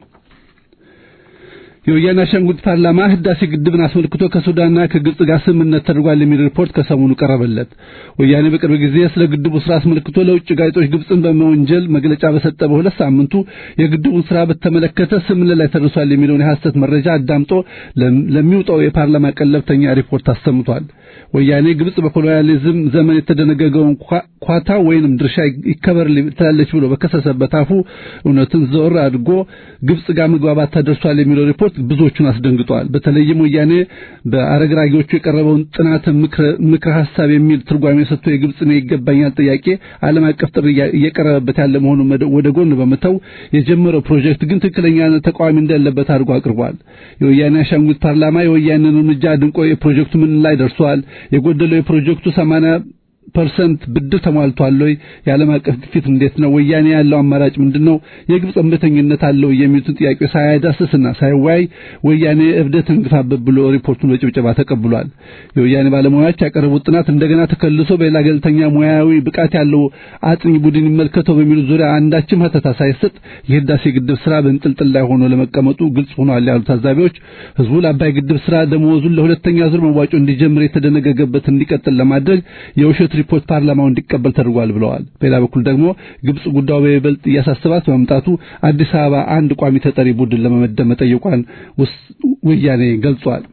የወያኔ አሻንጉሊት ፓርላማ ህዳሴ ግድብን አስመልክቶ ከሱዳንና ከግብጽ ጋር ስምምነት ተደርጓል የሚል ሪፖርት ከሰሞኑ ቀረበለት። ወያኔ በቅርብ ጊዜ ስለ ግድቡ ስራ አስመልክቶ ለውጭ ጋዜጦች ግብጽን በመወንጀል መግለጫ በሰጠ በሁለት ሳምንቱ የግድቡን ስራ በተመለከተ ስምምነት ላይ ተደርሷል የሚለውን የሐሰት መረጃ አዳምጦ ለሚውጣው የፓርላማ ቀለብተኛ ሪፖርት አሰምቷል። ወያኔ ግብጽ በኮሎኒያሊዝም ዘመን የተደነገገውን ኳታ ወይንም ድርሻ ይከበር ትላለች ብሎ በከሰሰበት አፉ እውነትን ዘወር አድርጎ ግብጽ ጋር መግባባት ተደርሷል የሚለው ሪፖርት ብዙዎቹን አስደንግጧል። በተለይም ወያኔ በአረግራጊዎቹ የቀረበውን ጥናት ምክረ ሐሳብ የሚል ትርጓሜ ሰጥቶ የግብጽን ይገባኛል ጥያቄ ዓለም አቀፍ ጥሪ እየቀረበበት ያለ መሆኑን ወደ ጎን በመተው የጀመረው ፕሮጀክት ግን ትክክለኛ ተቃዋሚ እንደሌለበት አድርጎ አቅርቧል። የወያኔ አሻንጉሊት ፓርላማ የወያኔን እርምጃ አድንቆ የፕሮጀክቱ ምን ላይ ደርሷል፣ የጎደለው የፕሮጀክቱ 80 ፐርሰንት ብድር ተሟልቷል ወይ? የዓለም አቀፍ ግፊት እንዴት ነው? ወያኔ ያለው አማራጭ ምንድነው? የግብፅ እምቢተኝነት አለው የሚሉትን ጥያቄዎች ሳያዳስስና ሳይወያይ ወያኔ እብደትን ግፋበት ብሎ ሪፖርቱን በጭብጨባ ተቀብሏል። የወያኔ ባለሙያዎች ያቀረቡት ጥናት እንደገና ተከልሶ በሌላ ገለልተኛ ሙያዊ ብቃት ያለው አጥኚ ቡድን ይመልከተው በሚሉት ዙሪያ አንዳችም ሀተታ ሳይሰጥ የህዳሴ ግድብ ስራ በእንጥልጥል ላይ ሆኖ ለመቀመጡ ግልጽ ሆኗል ያሉት ታዛቢዎች ህዝቡ ለአባይ ግድብ ስራ ደመወዙን ለሁለተኛ ዙር መዋጮ እንዲጀምር የተደነገገበት እንዲቀጥል ለማድረግ የውሸት ሪፖርት ፓርላማው እንዲቀበል ተደርጓል ብለዋል። በሌላ በኩል ደግሞ ግብጽ ጉዳዩ በይበልጥ እያሳሰባት በመምጣቱ አዲስ አበባ አንድ ቋሚ ተጠሪ ቡድን ለመመደብ መጠየቋን ወያኔ ገልጿል።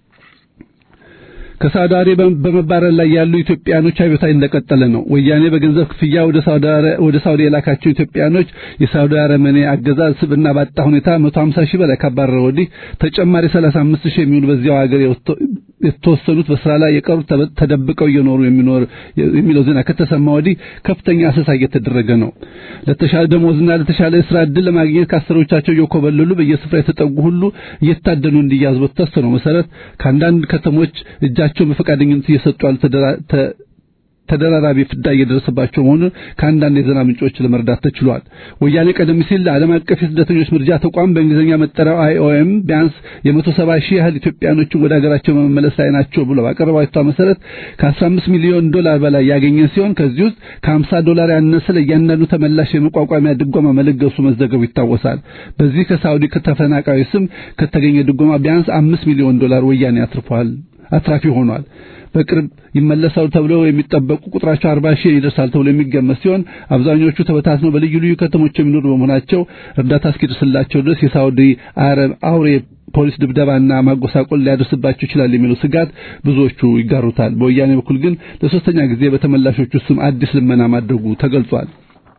ከሳውዲ አረቢያ በመባረር ላይ ያሉ ኢትዮጵያኖች አብዮታ እንደቀጠለ ነው። ወያኔ በገንዘብ ክፍያ ወደ ሳውዲ ወደ ሳውዲ የላካቸው ኢትዮጵያኖች የሳውዲ አረመኔ አገዛዝ ስብና ባጣ ሁኔታ 150 ሺህ በላይ ካባረረ ወዲህ ተጨማሪ 35 ሺህ የሚሆኑ በዚያው ሀገር የተወሰኑት በስራ ላይ የቀሩት ተደብቀው እየኖሩ የሚኖር የሚለው ዜና ከተሰማ ወዲህ ከፍተኛ አሰሳ እየተደረገ ነው። ለተሻለ ደሞዝና ለተሻለ የስራ ዕድል ለማግኘት ከአሰሮቻቸው እየኮበለሉ በየስፍራ የተጠጉ ሁሉ እየታደኑ እንዲያዙ በተወሰነው መሰረት ከአንዳንድ ከተሞች እጃቸውን በፈቃደኝነት እየሰጡ ያሉ ተደራራቢ ፍዳ እየደረሰባቸው መሆኑን ከአንዳንድ የዜና ምንጮች ለመረዳት ተችሏል። ወያኔ ቀደም ሲል ለዓለም አቀፍ የስደተኞች ምርጃ ተቋም በእንግሊዝኛ መጠሪያው አይኦኤም ቢያንስ የመቶ ሰባ ሺህ ያህል ኢትዮጵያኖችን ወደ ሀገራቸው በመመለስ ላይ ናቸው ብሎ ባቀረባቸው መሰረት ከ15 ሚሊዮን ዶላር በላይ ያገኘ ሲሆን ከዚህ ውስጥ ከ50 ዶላር ያነሰ ለእያንዳንዱ ተመላሽ የመቋቋሚያ ድጎማ መለገሱ መዘገቡ ይታወሳል። በዚህ ከሳውዲ ከተፈናቃዩ ስም ከተገኘ ድጎማ ቢያንስ አምስት ሚሊዮን ዶላር ወያኔ አትርፏል አትራፊ ሆኗል። በቅርብ ይመለሳሉ ተብለው የሚጠበቁ ቁጥራቸው 40 ሺህ ይደርሳል ተብሎ የሚገመት ሲሆን አብዛኞቹ ተበታትነው በልዩ ልዩ ከተሞች የሚኖሩ በመሆናቸው እርዳታ እስኪደርስላቸው ድረስ የሳውዲ አረብ አውሬ ፖሊስ ድብደባና ማጎሳቆል ሊያደርስባቸው ይችላል የሚለው ስጋት ብዙዎቹ ይጋሩታል። በወያኔ በኩል ግን ለሶስተኛ ጊዜ በተመላሾቹ ስም አዲስ ልመና ማድረጉ ተገልጿል።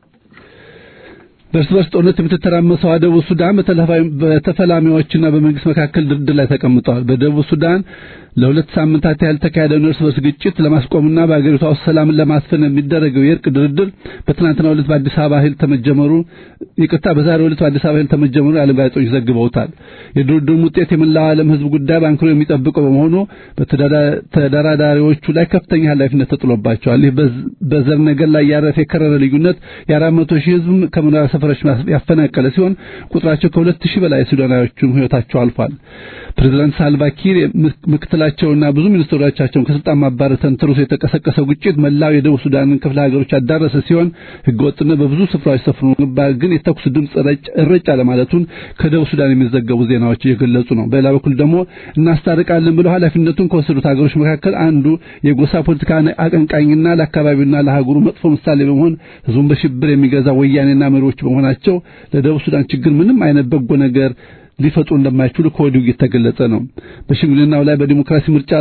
በእርስ በርስ ጦርነት የምትተራመሰው ደቡብ ሱዳን በተፈላሚዎችና በመንግስት መካከል ድርድር ላይ ተቀምጠዋል። በደቡብ ሱዳን ለሁለት ሳምንታት ያህል ተካሄደውን እርስ በርስ ግጭት ለማስቆምና በአገሪቷ ውስጥ ሰላምን ለማስፈን የሚደረገው የእርቅ ድርድር በትናንትናው ዕለት በአዲስ አበባ ኃይል ተመጀመሩ ይቅርታ፣ በዛሬው ዕለት በአዲስ አበባ ኃይል ተመጀመሩ የዓለም ጋዜጦች ዘግበውታል። የድርድሩም ውጤት የመላው ዓለም ሕዝብ ጉዳይ በአንክሮ የሚጠብቀው በመሆኑ በተደራዳሪዎቹ ላይ ከፍተኛ ኃላፊነት ተጥሎባቸዋል። ይህ በዘር ነገር ላይ ያረፈ የከረረ ልዩነት የአራት መቶ ሺህ ሕዝብ ከመኖሪያ ሰፈሮች ያፈናቀለ ሲሆን ቁጥራቸው ከሁለት ሺህ በላይ ሱዳናዊዎችም ሕይወታቸው አልፏል። ፕሬዝዳንት ሳልቫኪር ምክትላቸውና ብዙ ሚኒስትሮቻቸውን ከስልጣን ማባረር ተንተርሶ የተቀሰቀሰው ግጭት መላው የደቡብ ሱዳንን ክፍለ ሀገሮች ያዳረሰ ሲሆን ህገወጥነት በብዙ ስፍራዎች ሰፍኖ ነበር። ግን የተኩስ ድምፅ እረጭ አለማለቱን ከደቡብ ሱዳን የሚዘገቡ ዜናዎች እየገለጹ ነው። በሌላ በኩል ደግሞ እናስታርቃለን ብለው ኃላፊነቱን ከወሰዱት ሀገሮች መካከል አንዱ የጎሳ ፖለቲካ አቀንቃኝና ለአካባቢውና ለሀገሩ መጥፎ ምሳሌ በመሆን ህዝቡን በሽብር የሚገዛ ወያኔና መሪዎች በመሆናቸው ለደቡብ ሱዳን ችግር ምንም አይነት በጎ ነገር ሊፈጥሩ እንደማይችሉ ከወዲሁ እየተገለጸ ነው። በሽምግልናው ላይ በዲሞክራሲ ምርጫ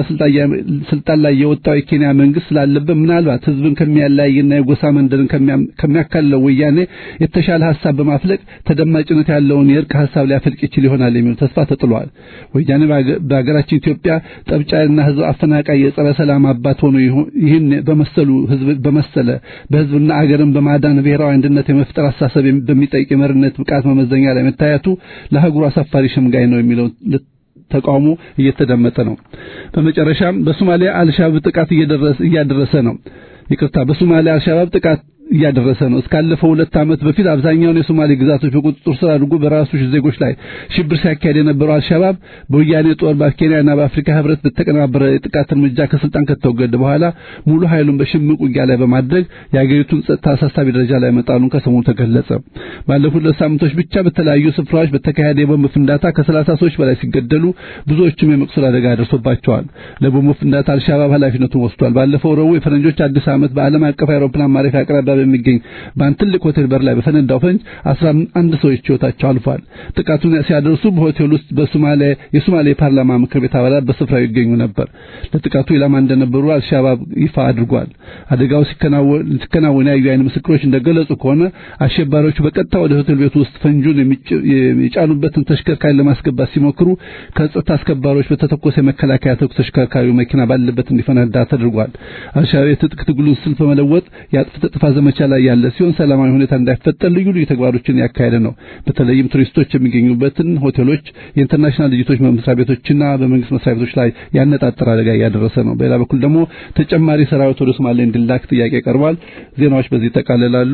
ስልጣን ላይ የወጣው የኬንያ መንግስት ስላለበት ምናልባት ህዝብን ከሚያለያይና የጎሳ መንደርን ከሚያካልለው ወያኔ የተሻለ ሀሳብ በማፍለቅ ተደማጭነት ያለውን የእርቅ ሀሳብ ሊያፈልቅ ይችል ይሆናል የሚል ተስፋ ተጥሏል። ወያኔ በሀገራችን ኢትዮጵያ ጠብጫና ህዝብ አፈናቃይ የጸረ ሰላም አባት ሆኖ ይህን በመሰሉ ህዝብ በመሰለ በህዝብና አገርን በማዳን ብሔራዊ አንድነት የመፍጠር አሳሰብ በሚጠይቅ የመሪነት ብቃት መመዘኛ ላይ መታየቱ ለሀገሩ አሳፋሪ ሸምጋይ ነው የሚለው ተቃውሞ እየተደመጠ ነው። በመጨረሻም በሶማሊያ አልሻባብ ጥቃት እያደረሰ ነው። ይቅርታ፣ በሶማሊያ አልሻባብ ጥቃት እያደረሰ ነው። እስካለፈው ሁለት ዓመት በፊት አብዛኛውን የሶማሌ ግዛቶች በቁጥጥር ስር አድርጎ በራሱ ዜጎች ላይ ሽብር ሲያካሄድ የነበረው አልሻባብ በወያኔ ጦር በኬንያና በአፍሪካ ህብረት በተቀነባበረ የጥቃት እርምጃ ከስልጣን ከተወገደ በኋላ ሙሉ ኃይሉን በሽምቅ ውጊያ ላይ በማድረግ የአገሪቱን ጸጥታ አሳሳቢ ደረጃ ላይ መጣሉን ከሰሞኑ ተገለጸ። ባለፉት ሁለት ሳምንቶች ብቻ በተለያዩ ስፍራዎች በተካሄደ የቦምብ ፍንዳታ ከሰላሳ ሰዎች በላይ ሲገደሉ ብዙዎችም የመቁሰል አደጋ ደርሶባቸዋል። ለቦምብ ፍንዳታ አልሻባብ ኃላፊነቱን ወስዷል። ባለፈው ረቡዕ የፈረንጆች አዲስ ዓመት በዓለም አቀፍ አውሮፕላን ማረፊያ አቅራቢያ በሚገኝ በአንድ ትልቅ ሆቴል በር ላይ በፈነዳው ፈንጅ አስራ አንድ ሰዎች ህይወታቸው አልፏል። ጥቃቱን ሲያደርሱ በሆቴል ውስጥ በሶማሌ የሶማሌ ፓርላማ ምክር ቤት አባላት በስፍራው ይገኙ ነበር። ለጥቃቱ ኢላማ እንደነበሩ አልሻባብ ይፋ አድርጓል። አደጋው ሲከናወን ያዩ አይን ምስክሮች እንደገለጹ ከሆነ አሸባሪዎቹ በቀጥታ ወደ ሆቴል ቤቱ ውስጥ ፈንጁን የጫኑበትን ተሽከርካሪ ለማስገባት ሲሞክሩ ከጸጥታ አስከባሪዎች በተተኮሰ የመከላከያ ተኩስ ተሽከርካሪው መኪና ባለበት እንዲፈነዳ ተደርጓል። አልሻባብ የትጥቅ ትግሉን ስልት በመለወጥ የአጥፍቶ ጠፊ በዘመቻ ላይ ያለ ሲሆን ሰላማዊ ሁኔታ እንዳይፈጠር ልዩ ልዩ ተግባሮችን ያካሄደ ነው። በተለይም ቱሪስቶች የሚገኙበትን ሆቴሎች፣ የኢንተርናሽናል ድርጅቶች መስሪያ ቤቶችና በመንግስት መስሪያ ቤቶች ላይ ያነጣጠረ አደጋ እያደረሰ ነው። በሌላ በኩል ደግሞ ተጨማሪ ሰራዊት ወደ ሶማሌ እንዲላክ ጥያቄ ቀርቧል። ዜናዎች በዚህ ይጠቃልላሉ።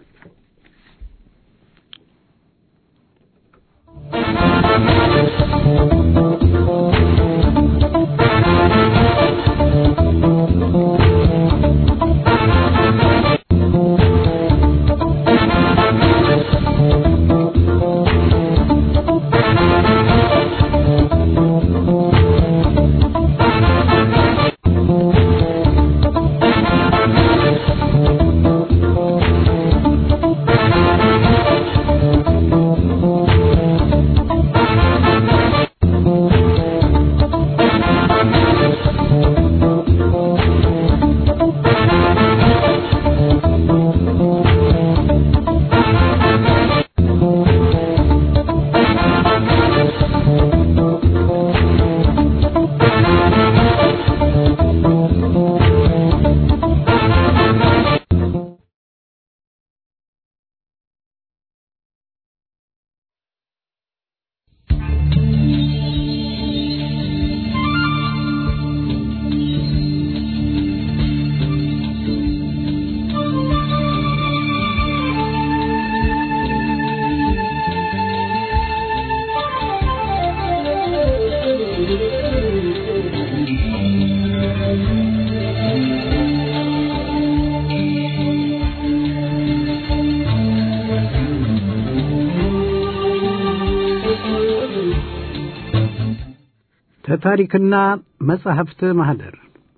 ከታሪክና መጻሕፍት ማህደር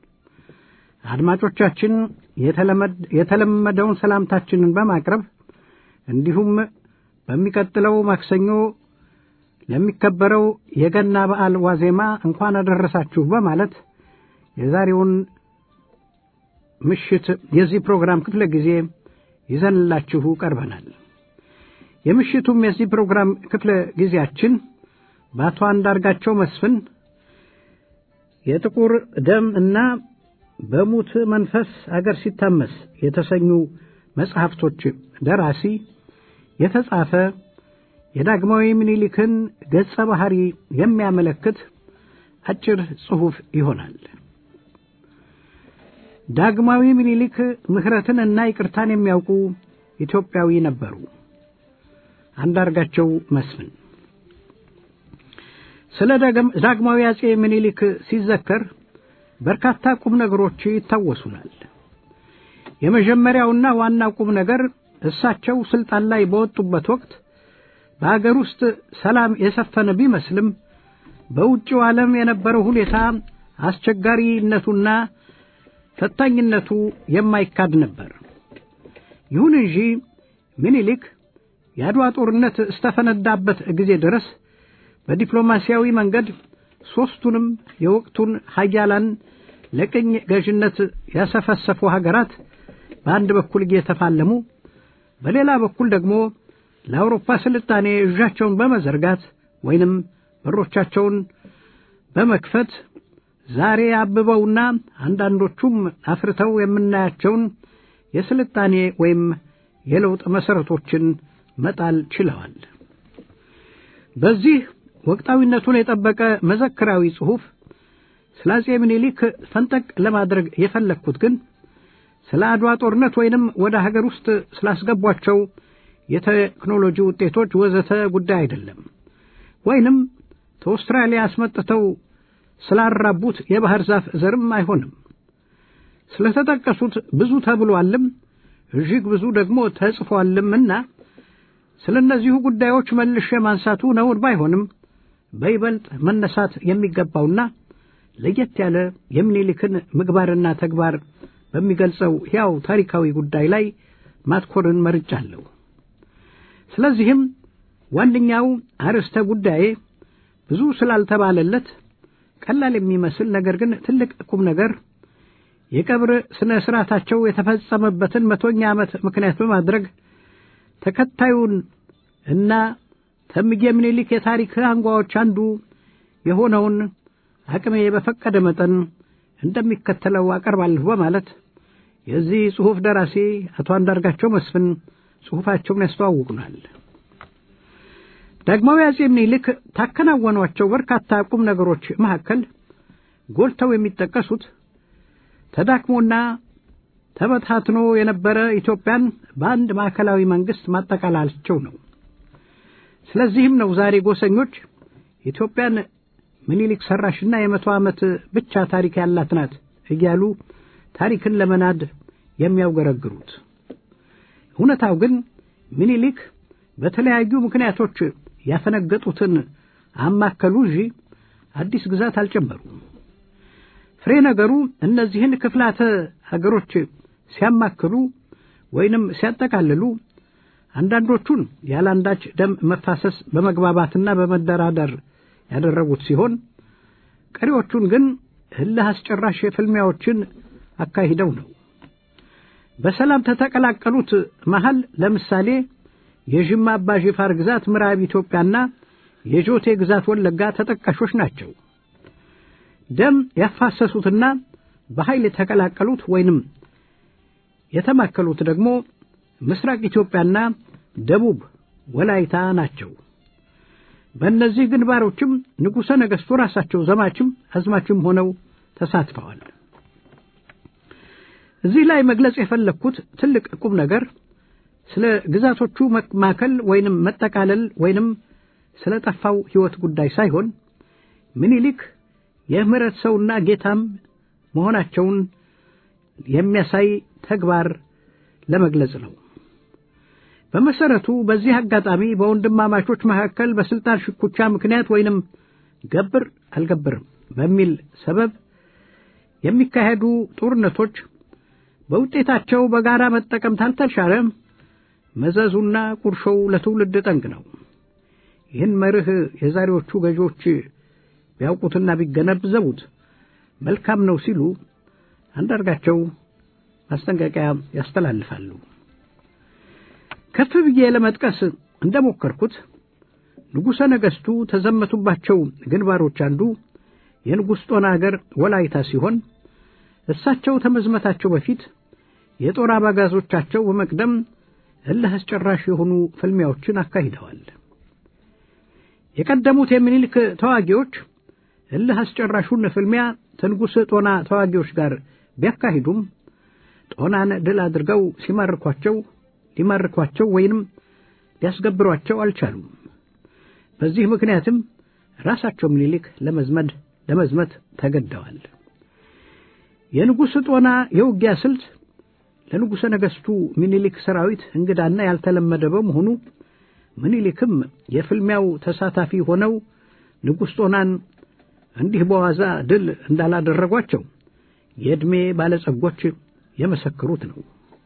አድማጮቻችን የተለመደውን ሰላምታችንን በማቅረብ እንዲሁም በሚቀጥለው ማክሰኞ ለሚከበረው የገና በዓል ዋዜማ እንኳን አደረሳችሁ በማለት የዛሬውን ምሽት የዚህ ፕሮግራም ክፍለ ጊዜ ይዘንላችሁ ቀርበናል። የምሽቱም የዚህ ፕሮግራም ክፍለ ጊዜያችን በአቶ አንዳርጋቸው መስፍን የጥቁር ደም እና በሙት መንፈስ አገር ሲታመስ የተሰኙ መጽሐፍቶች ደራሲ የተጻፈ የዳግማዊ ምኒልክን ገጸ ባህሪ የሚያመለክት አጭር ጽሑፍ ይሆናል። ዳግማዊ ምኒልክ ምሕረትን እና ይቅርታን የሚያውቁ ኢትዮጵያዊ ነበሩ። አንዳርጋቸው መስፍን ስለ ዳግማዊ አጼ ምኒልክ ሲዘከር በርካታ ቁም ነገሮች ይታወሱናል። የመጀመሪያውና ዋናው ቁም ነገር እሳቸው ስልጣን ላይ በወጡበት ወቅት በአገር ውስጥ ሰላም የሰፈነ ቢመስልም በውጭው ዓለም የነበረው ሁኔታ አስቸጋሪነቱና ፈታኝነቱ የማይካድ ነበር። ይሁን እንጂ ምኒልክ የአድዋ ጦርነት እስተፈነዳበት ጊዜ ድረስ በዲፕሎማሲያዊ መንገድ ሦስቱንም የወቅቱን ሀያላን ለቅኝ ገዥነት ያሰፈሰፉ ሀገራት በአንድ በኩል እየተፋለሙ በሌላ በኩል ደግሞ ለአውሮፓ ስልጣኔ እዣቸውን በመዘርጋት ወይንም በሮቻቸውን በመክፈት ዛሬ አብበውና አንዳንዶቹም አፍርተው የምናያቸውን የስልጣኔ ወይም የለውጥ መሠረቶችን መጣል ችለዋል። በዚህ ወቅታዊነቱን የጠበቀ መዘክራዊ ጽሑፍ ስለ አጼ ምኒልክ ፈንጠቅ ለማድረግ የፈለግኩት ግን ስለ አድዋ ጦርነት ወይንም ወደ ሀገር ውስጥ ስላስገቧቸው የቴክኖሎጂ ውጤቶች ወዘተ ጉዳይ አይደለም። ወይንም ከአውስትራሊያ አስመጥተው ስላራቡት የባህር ዛፍ ዘርም አይሆንም። ስለተጠቀሱት ብዙ ተብሏልም እጅግ ብዙ ደግሞ ተጽፏልምና ስለ እነዚሁ ጉዳዮች መልሼ ማንሳቱ ነውር ባይሆንም በይበልጥ መነሳት የሚገባውና ለየት ያለ የምኒልክን ምግባርና ተግባር በሚገልጸው ሕያው ታሪካዊ ጉዳይ ላይ ማትኮርን መርጫለሁ። ስለዚህም ዋነኛው አርዕስተ ጉዳዬ ብዙ ስላልተባለለት ቀላል የሚመስል ነገር ግን ትልቅ ቁም ነገር የቀብር ሥነ ሥርዓታቸው የተፈጸመበትን መቶኛ ዓመት ምክንያት በማድረግ ተከታዩን እና ተምጌ ምኒልክ የታሪክ አንጓዎች አንዱ የሆነውን አቅሜ በፈቀደ መጠን እንደሚከተለው አቀርባለሁ በማለት የዚህ ጽሑፍ ደራሲ አቶ አንዳርጋቸው መስፍን ጽሑፋቸውን ያስተዋውቁናል። ዳግማዊ አጼ ምኒልክ ታከናወኗቸው በርካታ ቁም ነገሮች መካከል ጎልተው የሚጠቀሱት ተዳክሞና ተበታትኖ የነበረ ኢትዮጵያን በአንድ ማዕከላዊ መንግሥት ማጠቃላላቸው ነው። ስለዚህም ነው ዛሬ ጎሰኞች ኢትዮጵያን ምኒልክ ሰራሽና የመቶ ዓመት ብቻ ታሪክ ያላት ናት እያሉ ታሪክን ለመናድ የሚያውገረግሩት። እውነታው ግን ምኒልክ በተለያዩ ምክንያቶች ያፈነገጡትን አማከሉ እንጂ አዲስ ግዛት አልጨመሩም። ፍሬ ነገሩ እነዚህን ክፍላተ ሀገሮች ሲያማክሉ ወይንም ሲያጠቃልሉ አንዳንዶቹን ያለአንዳች ደም መፋሰስ በመግባባትና በመደራደር ያደረጉት ሲሆን ቀሪዎቹን ግን እልህ አስጨራሽ ፍልሚያዎችን አካሂደው ነው። በሰላም ተተቀላቀሉት መሃል ለምሳሌ የዥማ አባ ጂፋር ግዛት ምዕራብ ኢትዮጵያና የጆቴ ግዛት ወለጋ ተጠቃሾች ናቸው። ደም ያፋሰሱትና በኃይል የተቀላቀሉት ወይንም የተማከሉት ደግሞ ምስራቅ ኢትዮጵያና ደቡብ ወላይታ ናቸው። በእነዚህ ግንባሮችም ንጉሠ ነገሥቱ ራሳቸው ዘማችም አዝማችም ሆነው ተሳትፈዋል። እዚህ ላይ መግለጽ የፈለግኩት ትልቅ ቁም ነገር ስለ ግዛቶቹ ማከል ወይንም መጠቃለል ወይንም ስለ ጠፋው ሕይወት ጉዳይ ሳይሆን ምኒልክ የምህረት ሰውና ጌታም መሆናቸውን የሚያሳይ ተግባር ለመግለጽ ነው። በመሰረቱ በዚህ አጋጣሚ በወንድማማቾች መካከል በስልጣን ሽኩቻ ምክንያት ወይንም ገብር አልገብርም በሚል ሰበብ የሚካሄዱ ጦርነቶች በውጤታቸው በጋራ መጠቀም ታልተቻለ መዘዙና ቁርሾው ለትውልድ ጠንቅ ነው። ይህን መርህ የዛሬዎቹ ገዢዎች ቢያውቁትና ቢገነዘቡት መልካም ነው ሲሉ አንዳርጋቸው ማስጠንቀቂያ ያስተላልፋሉ። ከፍ ብዬ ለመጥቀስ እንደሞከርኩት ንጉሠ ነገሥቱ ተዘመቱባቸው ግንባሮች አንዱ የንጉሥ ጦና አገር ወላይታ ሲሆን እሳቸው ተመዝመታቸው በፊት የጦር አባጋዞቻቸው በመቅደም እልህ አስጨራሽ የሆኑ ፍልሚያዎችን አካሂደዋል። የቀደሙት የሚኒልክ ተዋጊዎች እልህ አስጨራሹን ፍልሚያ ከንጉሥ ጦና ተዋጊዎች ጋር ቢያካሂዱም ጦናን ድል አድርገው ሲማርኳቸው ሊማርኳቸው ወይንም ሊያስገብሯቸው አልቻሉም። በዚህ ምክንያትም ራሳቸው ምኒልክ ለመዝመድ ለመዝመት ተገደዋል። የንጉሥ ጦና የውጊያ ስልት ለንጉሠ ነገሥቱ ምኒልክ ሰራዊት እንግዳና ያልተለመደ በመሆኑ ምኒልክም የፍልሚያው ተሳታፊ ሆነው ንጉሥ ጦናን እንዲህ በዋዛ ድል እንዳላደረጓቸው የዕድሜ ባለጸጎች የመሰከሩት ነው።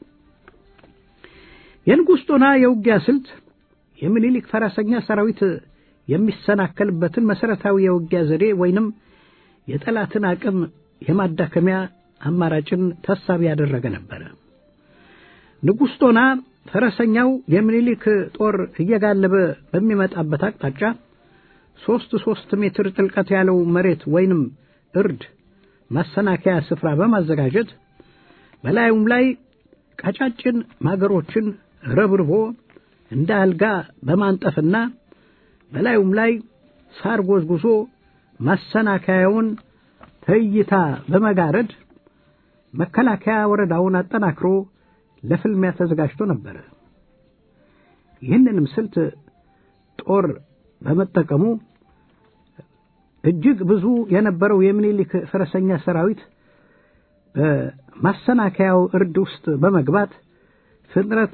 የንጉሥ ጦና የውጊያ ስልት የምኒልክ ፈረሰኛ ሰራዊት የሚሰናከልበትን መሠረታዊ የውጊያ ዘዴ ወይንም የጠላትን አቅም የማዳከሚያ አማራጭን ታሳቢ ያደረገ ነበረ። ንጉሥ ጦና ፈረሰኛው የምኒልክ ጦር እየጋለበ በሚመጣበት አቅጣጫ ሦስት ሦስት ሜትር ጥልቀት ያለው መሬት ወይንም እርድ ማሰናከያ ስፍራ በማዘጋጀት በላዩም ላይ ቀጫጭን ማገሮችን ረብርቦ እንደ አልጋ በማንጠፍና በላዩም ላይ ሳር ጎዝጉዞ ማሰናከያውን ትዕይታ በመጋረድ መከላከያ ወረዳውን አጠናክሮ ለፍልሚያ ተዘጋጅቶ ነበረ። ይህንንም ስልት ጦር በመጠቀሙ እጅግ ብዙ የነበረው የምኒልክ ፈረሰኛ ሰራዊት በማሰናከያው እርድ ውስጥ በመግባት ፍጥነት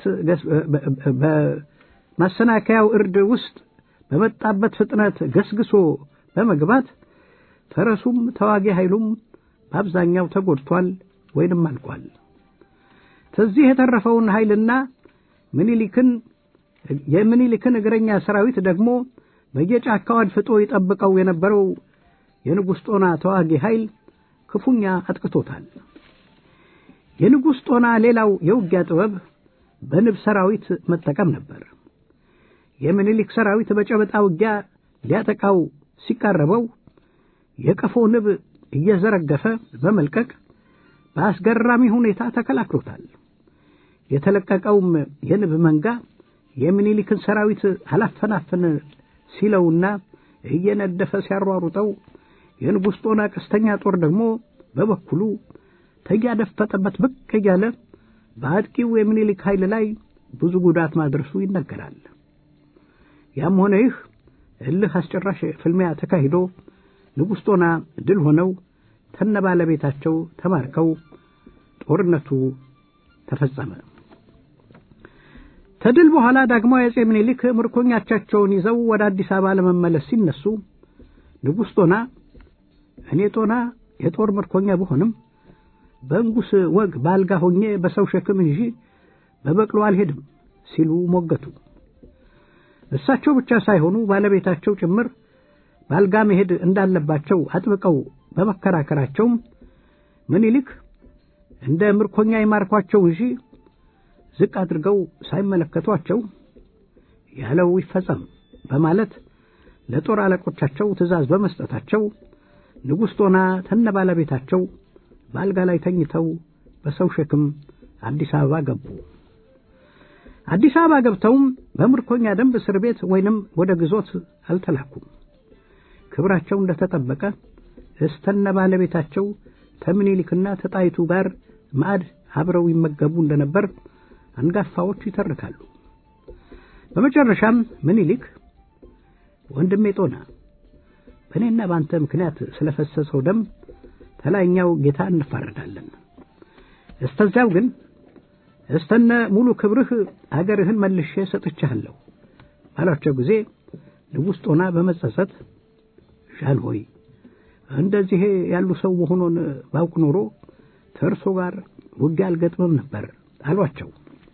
በማሰናከያው እርድ ውስጥ በመጣበት ፍጥነት ገስግሶ በመግባት ፈረሱም ተዋጊ ኃይሉም በአብዛኛው ተጎድቷል ወይንም አልቋል። ከዚህ የተረፈውን ኃይልና ምኒልክን የምኒልክን እግረኛ ሰራዊት ደግሞ በየጫካው አድፍጦ ይጠብቀው የነበረው የንጉሥ ጦና ተዋጊ ኃይል ክፉኛ አጥቅቶታል። የንጉሥ ጦና ሌላው የውጊያ ጥበብ በንብ ሰራዊት መጠቀም ነበር። የምኒልክ ሰራዊት በጨበጣ ውጊያ ሊያጠቃው ሲቃረበው የቀፎ ንብ እየዘረገፈ በመልቀቅ በአስገራሚ ሁኔታ ተከላክሎታል። የተለቀቀውም የንብ መንጋ የሚኒሊክን ሰራዊት አላፈናፈን ሲለውና እየነደፈ ሲያሯሩጠው የንጉሥ ጦና ቀስተኛ ጦር ደግሞ በበኩሉ ተያደፈጠበት ብቅ እያለ በአጥቂው የሚኒሊክ ኃይል ላይ ብዙ ጉዳት ማድረሱ ይነገራል። ያም ሆነ ይህ እልህ አስጨራሽ ፍልሚያ ተካሂዶ ንጉሥ ጦና ድል ሆነው ተነ ባለቤታቸው ተማርከው ጦርነቱ ተፈጸመ። ከድል በኋላ ዳግማዊ አጼ ምኒልክ ምርኮኛቻቸውን ይዘው ወደ አዲስ አበባ ለመመለስ ሲነሱ ንጉሥ ጦና እኔ ጦና የጦር ምርኮኛ ብሆንም በንጉሥ ወግ ባልጋ ሆኜ በሰው ሸክም እንጂ በበቅሎ አልሄድም ሲሉ ሞገቱ። እሳቸው ብቻ ሳይሆኑ ባለቤታቸው ጭምር ባልጋ መሄድ እንዳለባቸው አጥብቀው በመከራከራቸውም ምኒልክ እንደ ምርኮኛ ይማርኳቸው እንጂ ዝቅ አድርገው ሳይመለከቷቸው ያለው ይፈጸም በማለት ለጦር አለቆቻቸው ትእዛዝ በመስጠታቸው ንጉሥ ጦና ተነ ባለቤታቸው በአልጋ ላይ ተኝተው በሰው ሸክም አዲስ አበባ ገቡ። አዲስ አበባ ገብተውም በምርኮኛ ደንብ እስር ቤት ወይንም ወደ ግዞት አልተላኩም። ክብራቸው እንደተጠበቀ እስተነ ባለቤታቸው ከምኒልክና ተጣይቱ ጋር ማዕድ አብረው ይመገቡ እንደነበር አንጋፋዎች ይተርካሉ። በመጨረሻም ምኒልክ ወንድሜ ጦና በእኔና በአንተ ምክንያት ስለፈሰሰው ደም ተላይኛው ጌታ እንፋረዳለን። እስተዚያው ግን እስተነ ሙሉ ክብርህ አገርህን መልሼ ሰጥቻለሁ ባሏቸው ጊዜ ንጉሥ ጦና በመጸጸት ዣን ሆይ እንደዚህ ያሉ ሰው መሆኑን ባውቅ ኖሮ ከእርሶ ጋር ውጊያ አልገጥምም ነበር አሏቸው።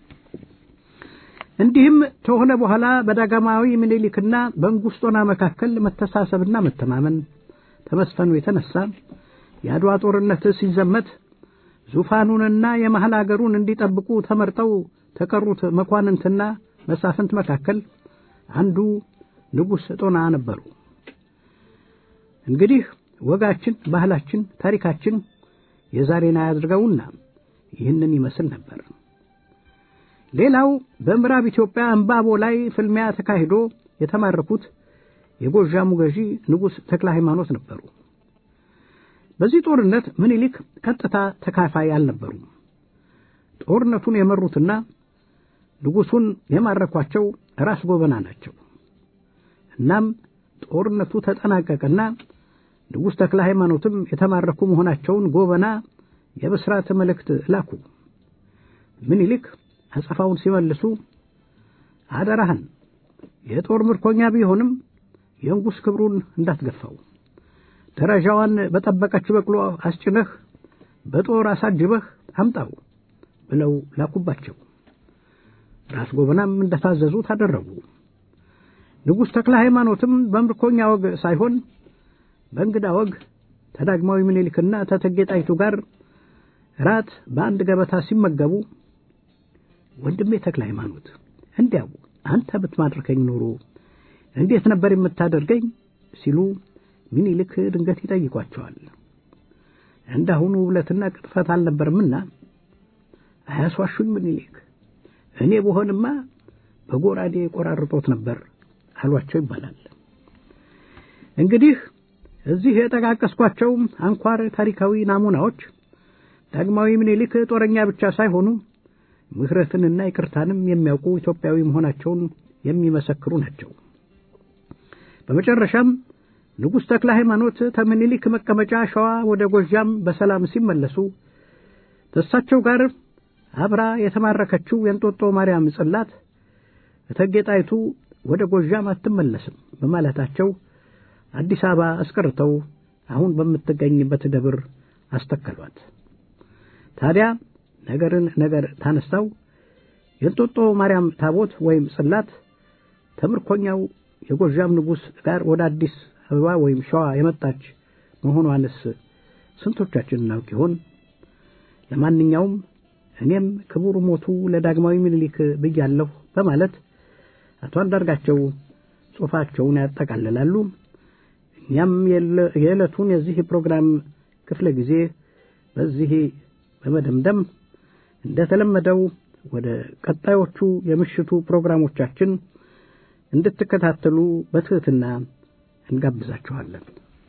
እንዲህም ከሆነ በኋላ በዳግማዊ ምኒልክና በንጉሥ ጦና መካከል መተሳሰብና መተማመን ተመስፈኑ የተነሳ የአድዋ ጦርነት ሲዘመት ዙፋኑንና የመሐል አገሩን እንዲጠብቁ ተመርጠው ተቀሩት መኳንንትና መሳፍንት መካከል አንዱ ንጉሥ ጦና ነበሩ። እንግዲህ ወጋችን፣ ባህላችን፣ ታሪካችን የዛሬን አያድርገውና ይህንን ይመስል ነበር። ሌላው በምዕራብ ኢትዮጵያ እምባቦ ላይ ፍልሚያ ተካሂዶ የተማረኩት የጎዣሙ ገዢ ንጉሥ ተክለ ሃይማኖት ነበሩ። በዚህ ጦርነት ምኒልክ ቀጥታ ተካፋይ አልነበሩም። ጦርነቱን የመሩትና ንጉሡን የማረኳቸው ራስ ጎበና ናቸው። እናም ጦርነቱ ተጠናቀቀና ንጉሥ ተክለ ሃይማኖትም የተማረኩ መሆናቸውን ጎበና የብስራት መልእክት ላኩ። ምኒልክ አጸፋውን ሲመልሱ አደራህን የጦር ምርኮኛ ቢሆንም የንጉሥ ክብሩን እንዳትገፋው ደረጃዋን በጠበቀች በቅሎ አስጭነህ በጦር አሳጅበህ አምጣው ብለው ላኩባቸው። ራስ ጎበናም እንደታዘዙት አደረጉ። ንጉሥ ተክለ ሃይማኖትም በምርኮኛ ወግ ሳይሆን በእንግዳ ወግ ተዳግማዊ ምኒልክና ተተጌ ጣይቱ ጋር ራት በአንድ ገበታ ሲመገቡ ወንድሜ ተክለ ሃይማኖት እንዲያው አንተ ብትማድርከኝ ኖሮ እንዴት ነበር የምታደርገኝ ሲሉ ምኒልክ ድንገት ይጠይቋቸዋል። እንዳሁኑ ውብለትና ቅጥፈት አልነበርምና አያስዋሹኝ ምኒልክ፣ እኔ በሆንማ በጎራዴ ቆራርጦት ነበር አሏቸው ይባላል። እንግዲህ እዚህ የጠቃቀስኳቸው አንኳር ታሪካዊ ናሙናዎች ዳግማዊ ምኒልክ ጦረኛ ብቻ ሳይሆኑ ምሕረትንና ይቅርታንም የሚያውቁ ኢትዮጵያዊ መሆናቸውን የሚመሰክሩ ናቸው። በመጨረሻም ንጉሥ ተክለ ሃይማኖት ከምኒልክ መቀመጫ ሸዋ ወደ ጎዣም በሰላም ሲመለሱ ከእሳቸው ጋር አብራ የተማረከችው የእንጦጦ ማርያም ጽላት እቴጌ ጣይቱ ወደ ጎዣም አትመለስም በማለታቸው አዲስ አበባ አስቀርተው አሁን በምትገኝበት ደብር አስተከሏት። ታዲያ ነገርን ነገር ታነሳው የእንጦጦ ማርያም ታቦት ወይም ጽላት ተምርኮኛው የጎዣም ንጉሥ ጋር ወደ አዲስ አበባ ወይም ሸዋ የመጣች መሆኗንስ ስንቶቻችን እናውቅ ይሆን? ለማንኛውም እኔም ክቡር ሞቱ ለዳግማዊ ምኒልክ ብያለሁ በማለት አቶ አንዳርጋቸው ጽሑፋቸውን ያጠቃልላሉ። እኛም የዕለቱን የዚህ ፕሮግራም ክፍለ ጊዜ በዚህ በመደምደም እንደተለመደው ወደ ቀጣዮቹ የምሽቱ ፕሮግራሞቻችን እንድትከታተሉ በትህትና እንጋብዛችኋለን።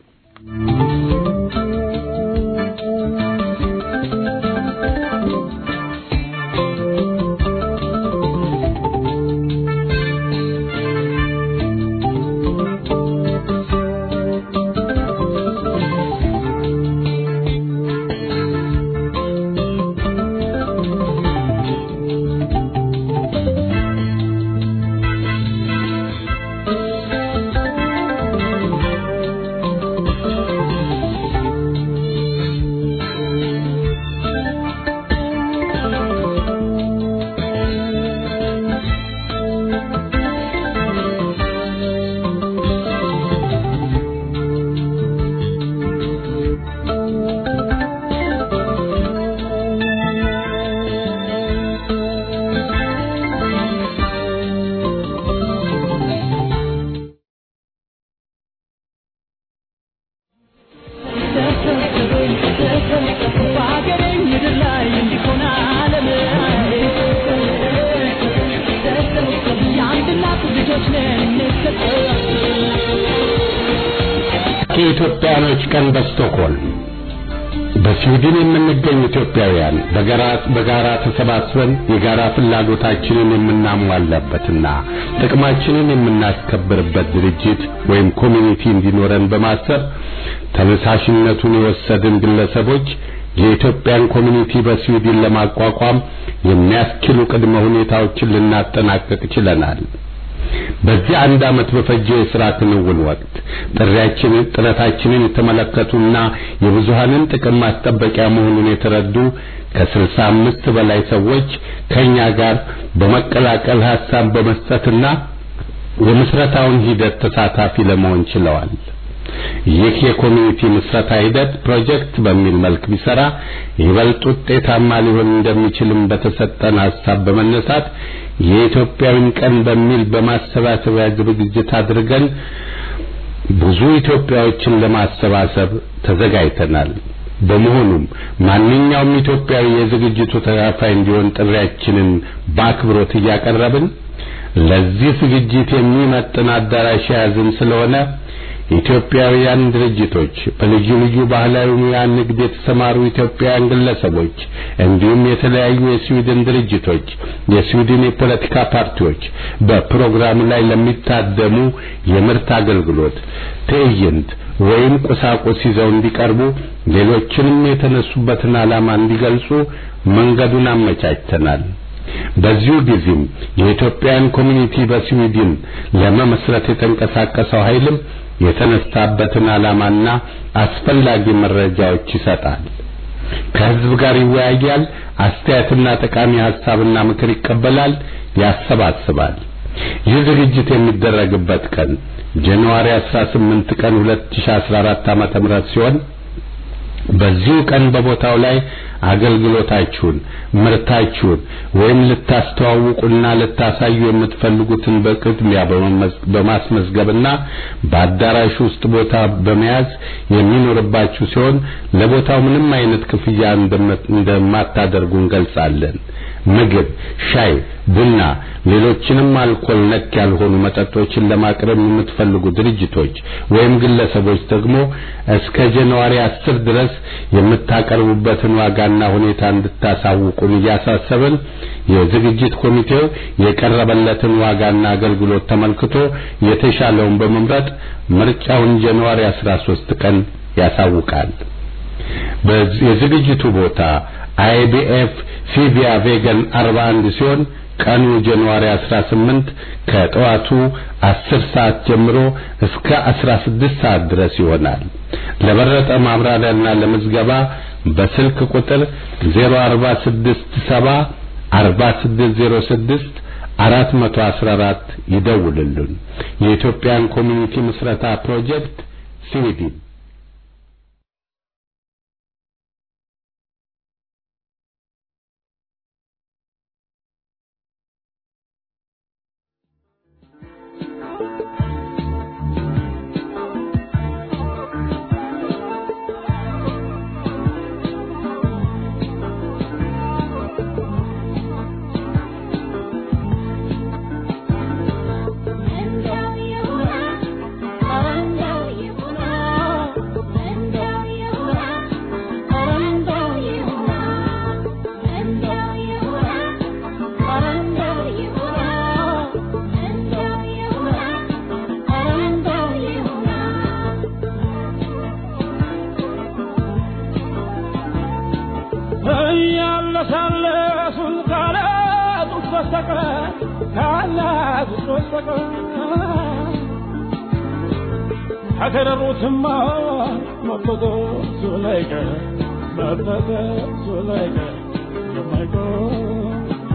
የኢትዮጵያኖች ቀን በስቶክሆልም በስዊድን የምንገኝ ኢትዮጵያውያን በጋራ በጋራ ተሰባስበን የጋራ ፍላጎታችንን የምናሟላበትና ጥቅማችንን የምናስከብርበት ድርጅት ወይም ኮሚኒቲ እንዲኖረን በማሰብ ተነሳሽነቱን የወሰድን ግለሰቦች የኢትዮጵያን ኮሚኒቲ በስዊድን ለማቋቋም የሚያስችሉ ቅድመ ሁኔታዎችን ልናጠናቀቅ ችለናል። በዚህ አንድ ዓመት በፈጀው የሥራ ክንውን ወቅት ጥሪያችንን ጥረታችንን የተመለከቱና የብዙሃንን ጥቅም ማስጠበቂያ መሆኑን የተረዱ ከስልሳ አምስት በላይ ሰዎች ከኛ ጋር በመቀላቀል ሐሳብ በመስጠትና የምስረታውን ሂደት ተሳታፊ ለመሆን ችለዋል። ይህ የኮሚኒቲ ምስረታ ሂደት ፕሮጀክት በሚል መልክ ቢሰራ ይበልጥ ውጤታማ ሊሆን እንደሚችልም በተሰጠን ሐሳብ በመነሳት የኢትዮጵያዊን ቀን በሚል በማሰባሰቢያ ዝግጅት አድርገን ብዙ ኢትዮጵያዎችን ለማሰባሰብ ተዘጋጅተናል። በመሆኑም ማንኛውም ኢትዮጵያዊ የዝግጅቱ ተካፋይ እንዲሆን ጥሪያችንን በአክብሮት እያቀረብን ለዚህ ዝግጅት የሚመጥን አዳራሽ የያዝን ስለሆነ ኢትዮጵያውያን ድርጅቶች፣ በልዩ ልዩ ባህላዊ ሙያ ንግድ የተሰማሩ ኢትዮጵያውያን ግለሰቦች እንዲሁም የተለያዩ የስዊድን ድርጅቶች፣ የስዊድን የፖለቲካ ፓርቲዎች በፕሮግራሙ ላይ ለሚታደሙ የምርት አገልግሎት፣ ትዕይንት ወይም ቁሳቁስ ይዘው እንዲቀርቡ ሌሎችንም የተነሱበትን ዓላማ እንዲገልጹ መንገዱን አመቻችተናል። በዚሁ ጊዜም የኢትዮጵያን ኮሚኒቲ በስዊድን ለመመስረት የተንቀሳቀሰው ኃይልም የተነሳበትን ዓላማና አስፈላጊ መረጃዎች ይሰጣል። ከህዝብ ጋር ይወያያል። አስተያየትና ጠቃሚ ሐሳብና ምክር ይቀበላል፣ ያሰባስባል። ይህ ዝግጅት የሚደረግበት ቀን ጃንዋሪ 18 ቀን 2014 ዓመተ ምህረት ሲሆን በዚሁ ቀን በቦታው ላይ አገልግሎታችሁን፣ ምርታችሁን ወይም ልታስተዋውቁና ልታሳዩ የምትፈልጉትን በቅድሚያ በማስመዝገብና በአዳራሽ ውስጥ ቦታ በመያዝ የሚኖርባችሁ ሲሆን ለቦታው ምንም አይነት ክፍያ እንደማታደርጉ እንገልጻለን። ምግብ፣ ሻይ፣ ቡና፣ ሌሎችንም አልኮል ነክ ያልሆኑ መጠጦችን ለማቅረብ የምትፈልጉ ድርጅቶች ወይም ግለሰቦች ደግሞ እስከ ጃንዋሪ 10 ድረስ የምታቀርቡበትን ዋጋና ሁኔታ እንድታሳውቁን እያሳሰብን የዝግጅት ኮሚቴው የቀረበለትን ዋጋና አገልግሎት ተመልክቶ የተሻለውን በመምረጥ ምርጫውን ጃንዋሪ 13 ቀን ያሳውቃል። የዝግጅቱ ቦታ አይቢኤፍ ፊቪያ ቬገን 41 ሲሆን ቀኑ ጃንዋሪ 18 ከጠዋቱ 10 ሰዓት ጀምሮ እስከ 16 ሰዓት ድረስ ይሆናል። ለበረጠ ማብራሪያና ለምዝገባ በስልክ ቁጥር 0467 4606 414 ይደውልልን። የኢትዮጵያን ኮሚኒቲ ምስረታ ፕሮጀክት ስዊድን እያለሳለሱን ካላጡት በስተቀር ካላጡት በስተቀር ከከረሩትማ መበጠሱ ላይቀር መበጠሱ ላይቀር የማይቀር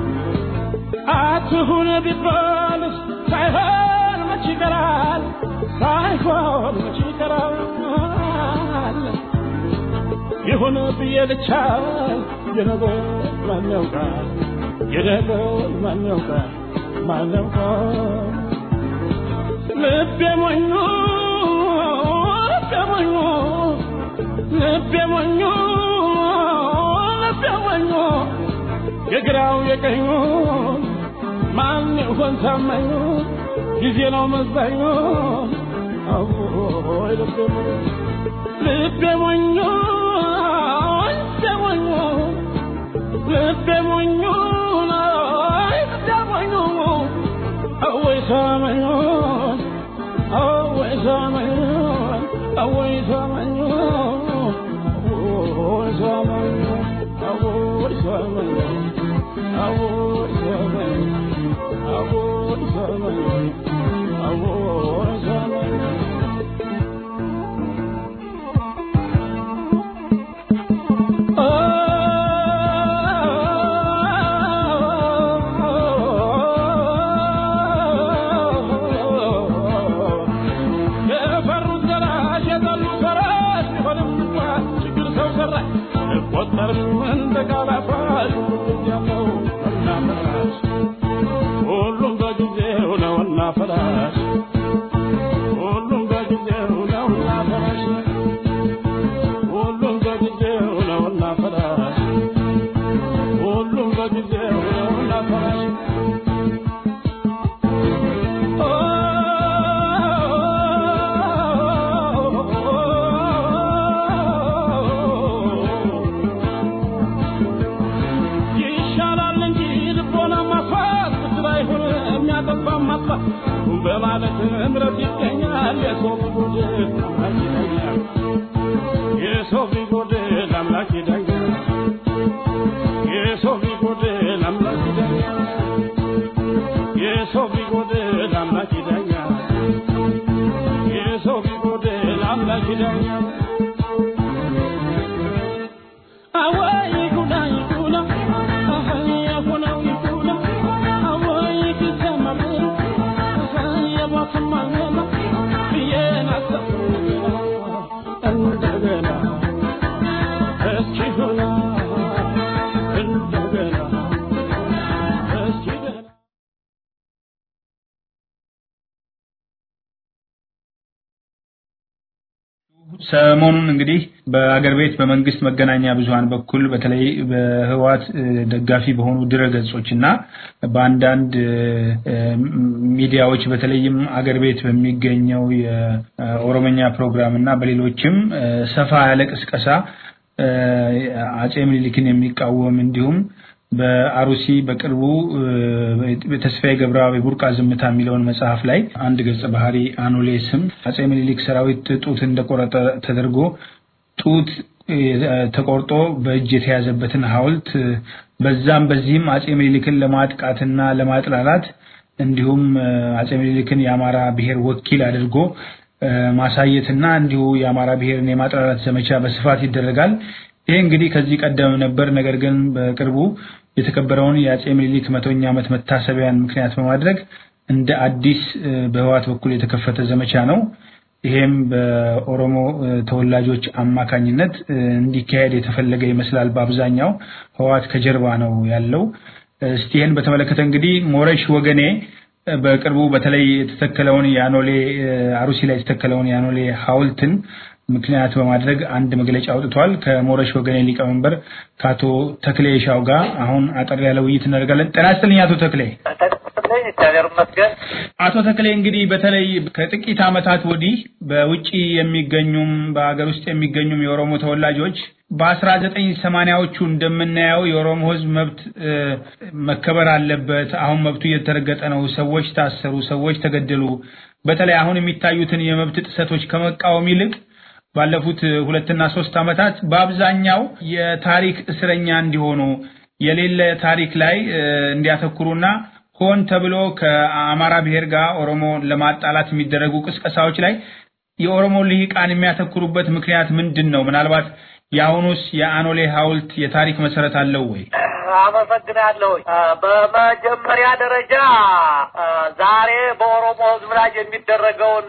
አትሁን ቢባልስ ሳይሆን መች ይቀራል ሳይሆን መች ይቀራል ይሁን ብዬ ልቻ የነገር ማን ያውቃል የነገር ማን ያውቃል ማን ያውቃል ልቤ ሞኙ ልቤ ሞኙ ልቤ ሞኙ ልቤ ሞኙ የግራው የቀኙ ማን ይሆን ታማኙ ጊዜ ነው መዛኙ አዎይ ልቤ ሞኙ ልቤ ሞኙ ልቤ ሞኙ ልቤ ሞኙ ልቤ ሞኙ አወይ ሰማኙ አወይ ሰማኙ አወይ ሰማኙ አወይ ሰማኙ አወይ ሰማኙ አወይ ሰማኙ አወይ ሰማኙ አወይ ሰማኙ የፈሩት ዘራሽ የጠሉት ፈራሽ ቢሆንም እንኳን ችግር ሰው ሰራሽ ቆጠርም እንደ ቃላፋሽ ሁሉም ያለው እና ፈራሽ ሁሉም በጊዜው ነውና ፈራሽ ሁሉም በጊዜው ነውና ፈራሽ ሁሉም በጊዜው ነውና ፈራሽ ሁሉም በጊዜው ነውና ፈራሽ ይሻላል እንጂ ልቦና ማጥፋት ብድር አይሆን የሚያጠፋ ማጥፋት በማለት እምረት ይገኛል የሰው ቢጎድል አምላክ ይዳኛል የሰው ቢጎድል አምላክ ይዳኛል የሰው ቢጎድል አምላክ ይዳኛል የሰው ቢጎድል አምላክ ይዳኛል የሰው ቢጎድል አምላክ ይዳኛል አወይ ጉዳ ይጉዳ አኸይ የሆነው ይጉዳ አወይ ኪሰማል አኸይ የባሰማል ብዬን አሰብኩ እንደገና እስኪ ሆና እንደገና እስኪ ገና ሰሞኑን እንግዲህ በአገር ቤት በመንግስት መገናኛ ብዙኃን በኩል በተለይ በህወሓት እ፣ ደጋፊ በሆኑ ድረገጾች እና በአንዳንድ እ፣ ሚዲያዎች በተለይም አገር ቤት በሚገኘው የኦሮመኛ ፕሮግራም እና በሌሎችም እ፣ ሰፋ ያለ ቅስቀሳ እ፣ አጼ ምኒልክን የሚቃወም እንዲሁም በአሩሲ በቅርቡ እ፣ ተስፋዬ ገብረአብ የቡርቃ ዝምታ የሚለውን መጽሐፍ ላይ አንድ ገጸ ባህሪ አኖሌ ስም አጼ ምኒልክ ሰራዊት ጡት እንደቆረጠ ተደርጎ ጡት እ፣ ተቆርጦ በእጅ የተያዘበትን ሐውልት እ፣ በዛም በዚህም አጼ ምኒልክን ለማጥቃትና ለማጥላላት እንዲሁም እ፣ አጼ ምኒልክን የአማራ ብሔር ወኪል አድርጎ እ፣ ማሳየትና እንዲሁ የአማራ ብሔርን የማጥላላት ዘመቻ በስፋት ይደረጋል። ይሄ እንግዲህ ከዚህ ቀደም ነበር። ነገር ግን በቅርቡ የተከበረውን የአጼ ምኒልክ መቶኛ ዓመት መታሰቢያን ምክንያት በማድረግ እንደ አዲስ እ፣ በህወሓት በኩል የተከፈተ ዘመቻ ነው። ይሄም በኦሮሞ እ፣ ተወላጆች አማካኝነት እ፣ እንዲካሄድ የተፈለገ ይመስላል። በአብዛኛው ህወሓት ከጀርባ ነው ያለው። እስቲ ይህን በተመለከተ እንግዲህ ሞረሽ ወገኔ እ፣ በቅርቡ በተለይ የተተከለውን የአኖሌ እ፣ አሩሲ ላይ የተተከለውን የአኖሌ ሐውልትን ምክንያት በማድረግ አንድ መግለጫ አውጥቷል። ከሞረሽ ወገኔ ሊቀመንበር ከአቶ ተክሌ ሻው ጋር አሁን አጠር ያለ ውይይት እናደርጋለን። ጤና ይስጥልኝ አቶ ተክሌ። እግዚአብሔር ይመስገን። አቶ ተክሌ እንግዲህ በተለይ ከጥቂት ዓመታት ወዲህ በውጭ የሚገኙም በሀገር ውስጥ የሚገኙም የኦሮሞ ተወላጆች በአስራ ዘጠኝ ሰማንያዎቹ እንደምናየው የኦሮሞ ሕዝብ መብት እ፣ መከበር አለበት፣ አሁን መብቱ እየተረገጠ ነው፣ ሰዎች ታሰሩ፣ ሰዎች ተገደሉ። በተለይ አሁን የሚታዩትን የመብት ጥሰቶች ከመቃወም ይልቅ ባለፉት ሁለትና ሶስት ዓመታት በአብዛኛው የታሪክ እስረኛ እንዲሆኑ የሌለ ታሪክ ላይ እንዲያተኩሩና ሆን ተብሎ ከአማራ ብሔር ጋር ኦሮሞ ለማጣላት የሚደረጉ ቅስቀሳዎች ላይ የኦሮሞ ልሂቃን የሚያተኩሩበት ምክንያት ምንድን ነው? ምናልባት የአሁኑስ የአኖሌ ሐውልት የታሪክ መሰረት አለው ወይ? አመሰግናለሁ። በመጀመሪያ ደረጃ ዛሬ በኦሮሞ ሕዝብ ላይ የሚደረገውን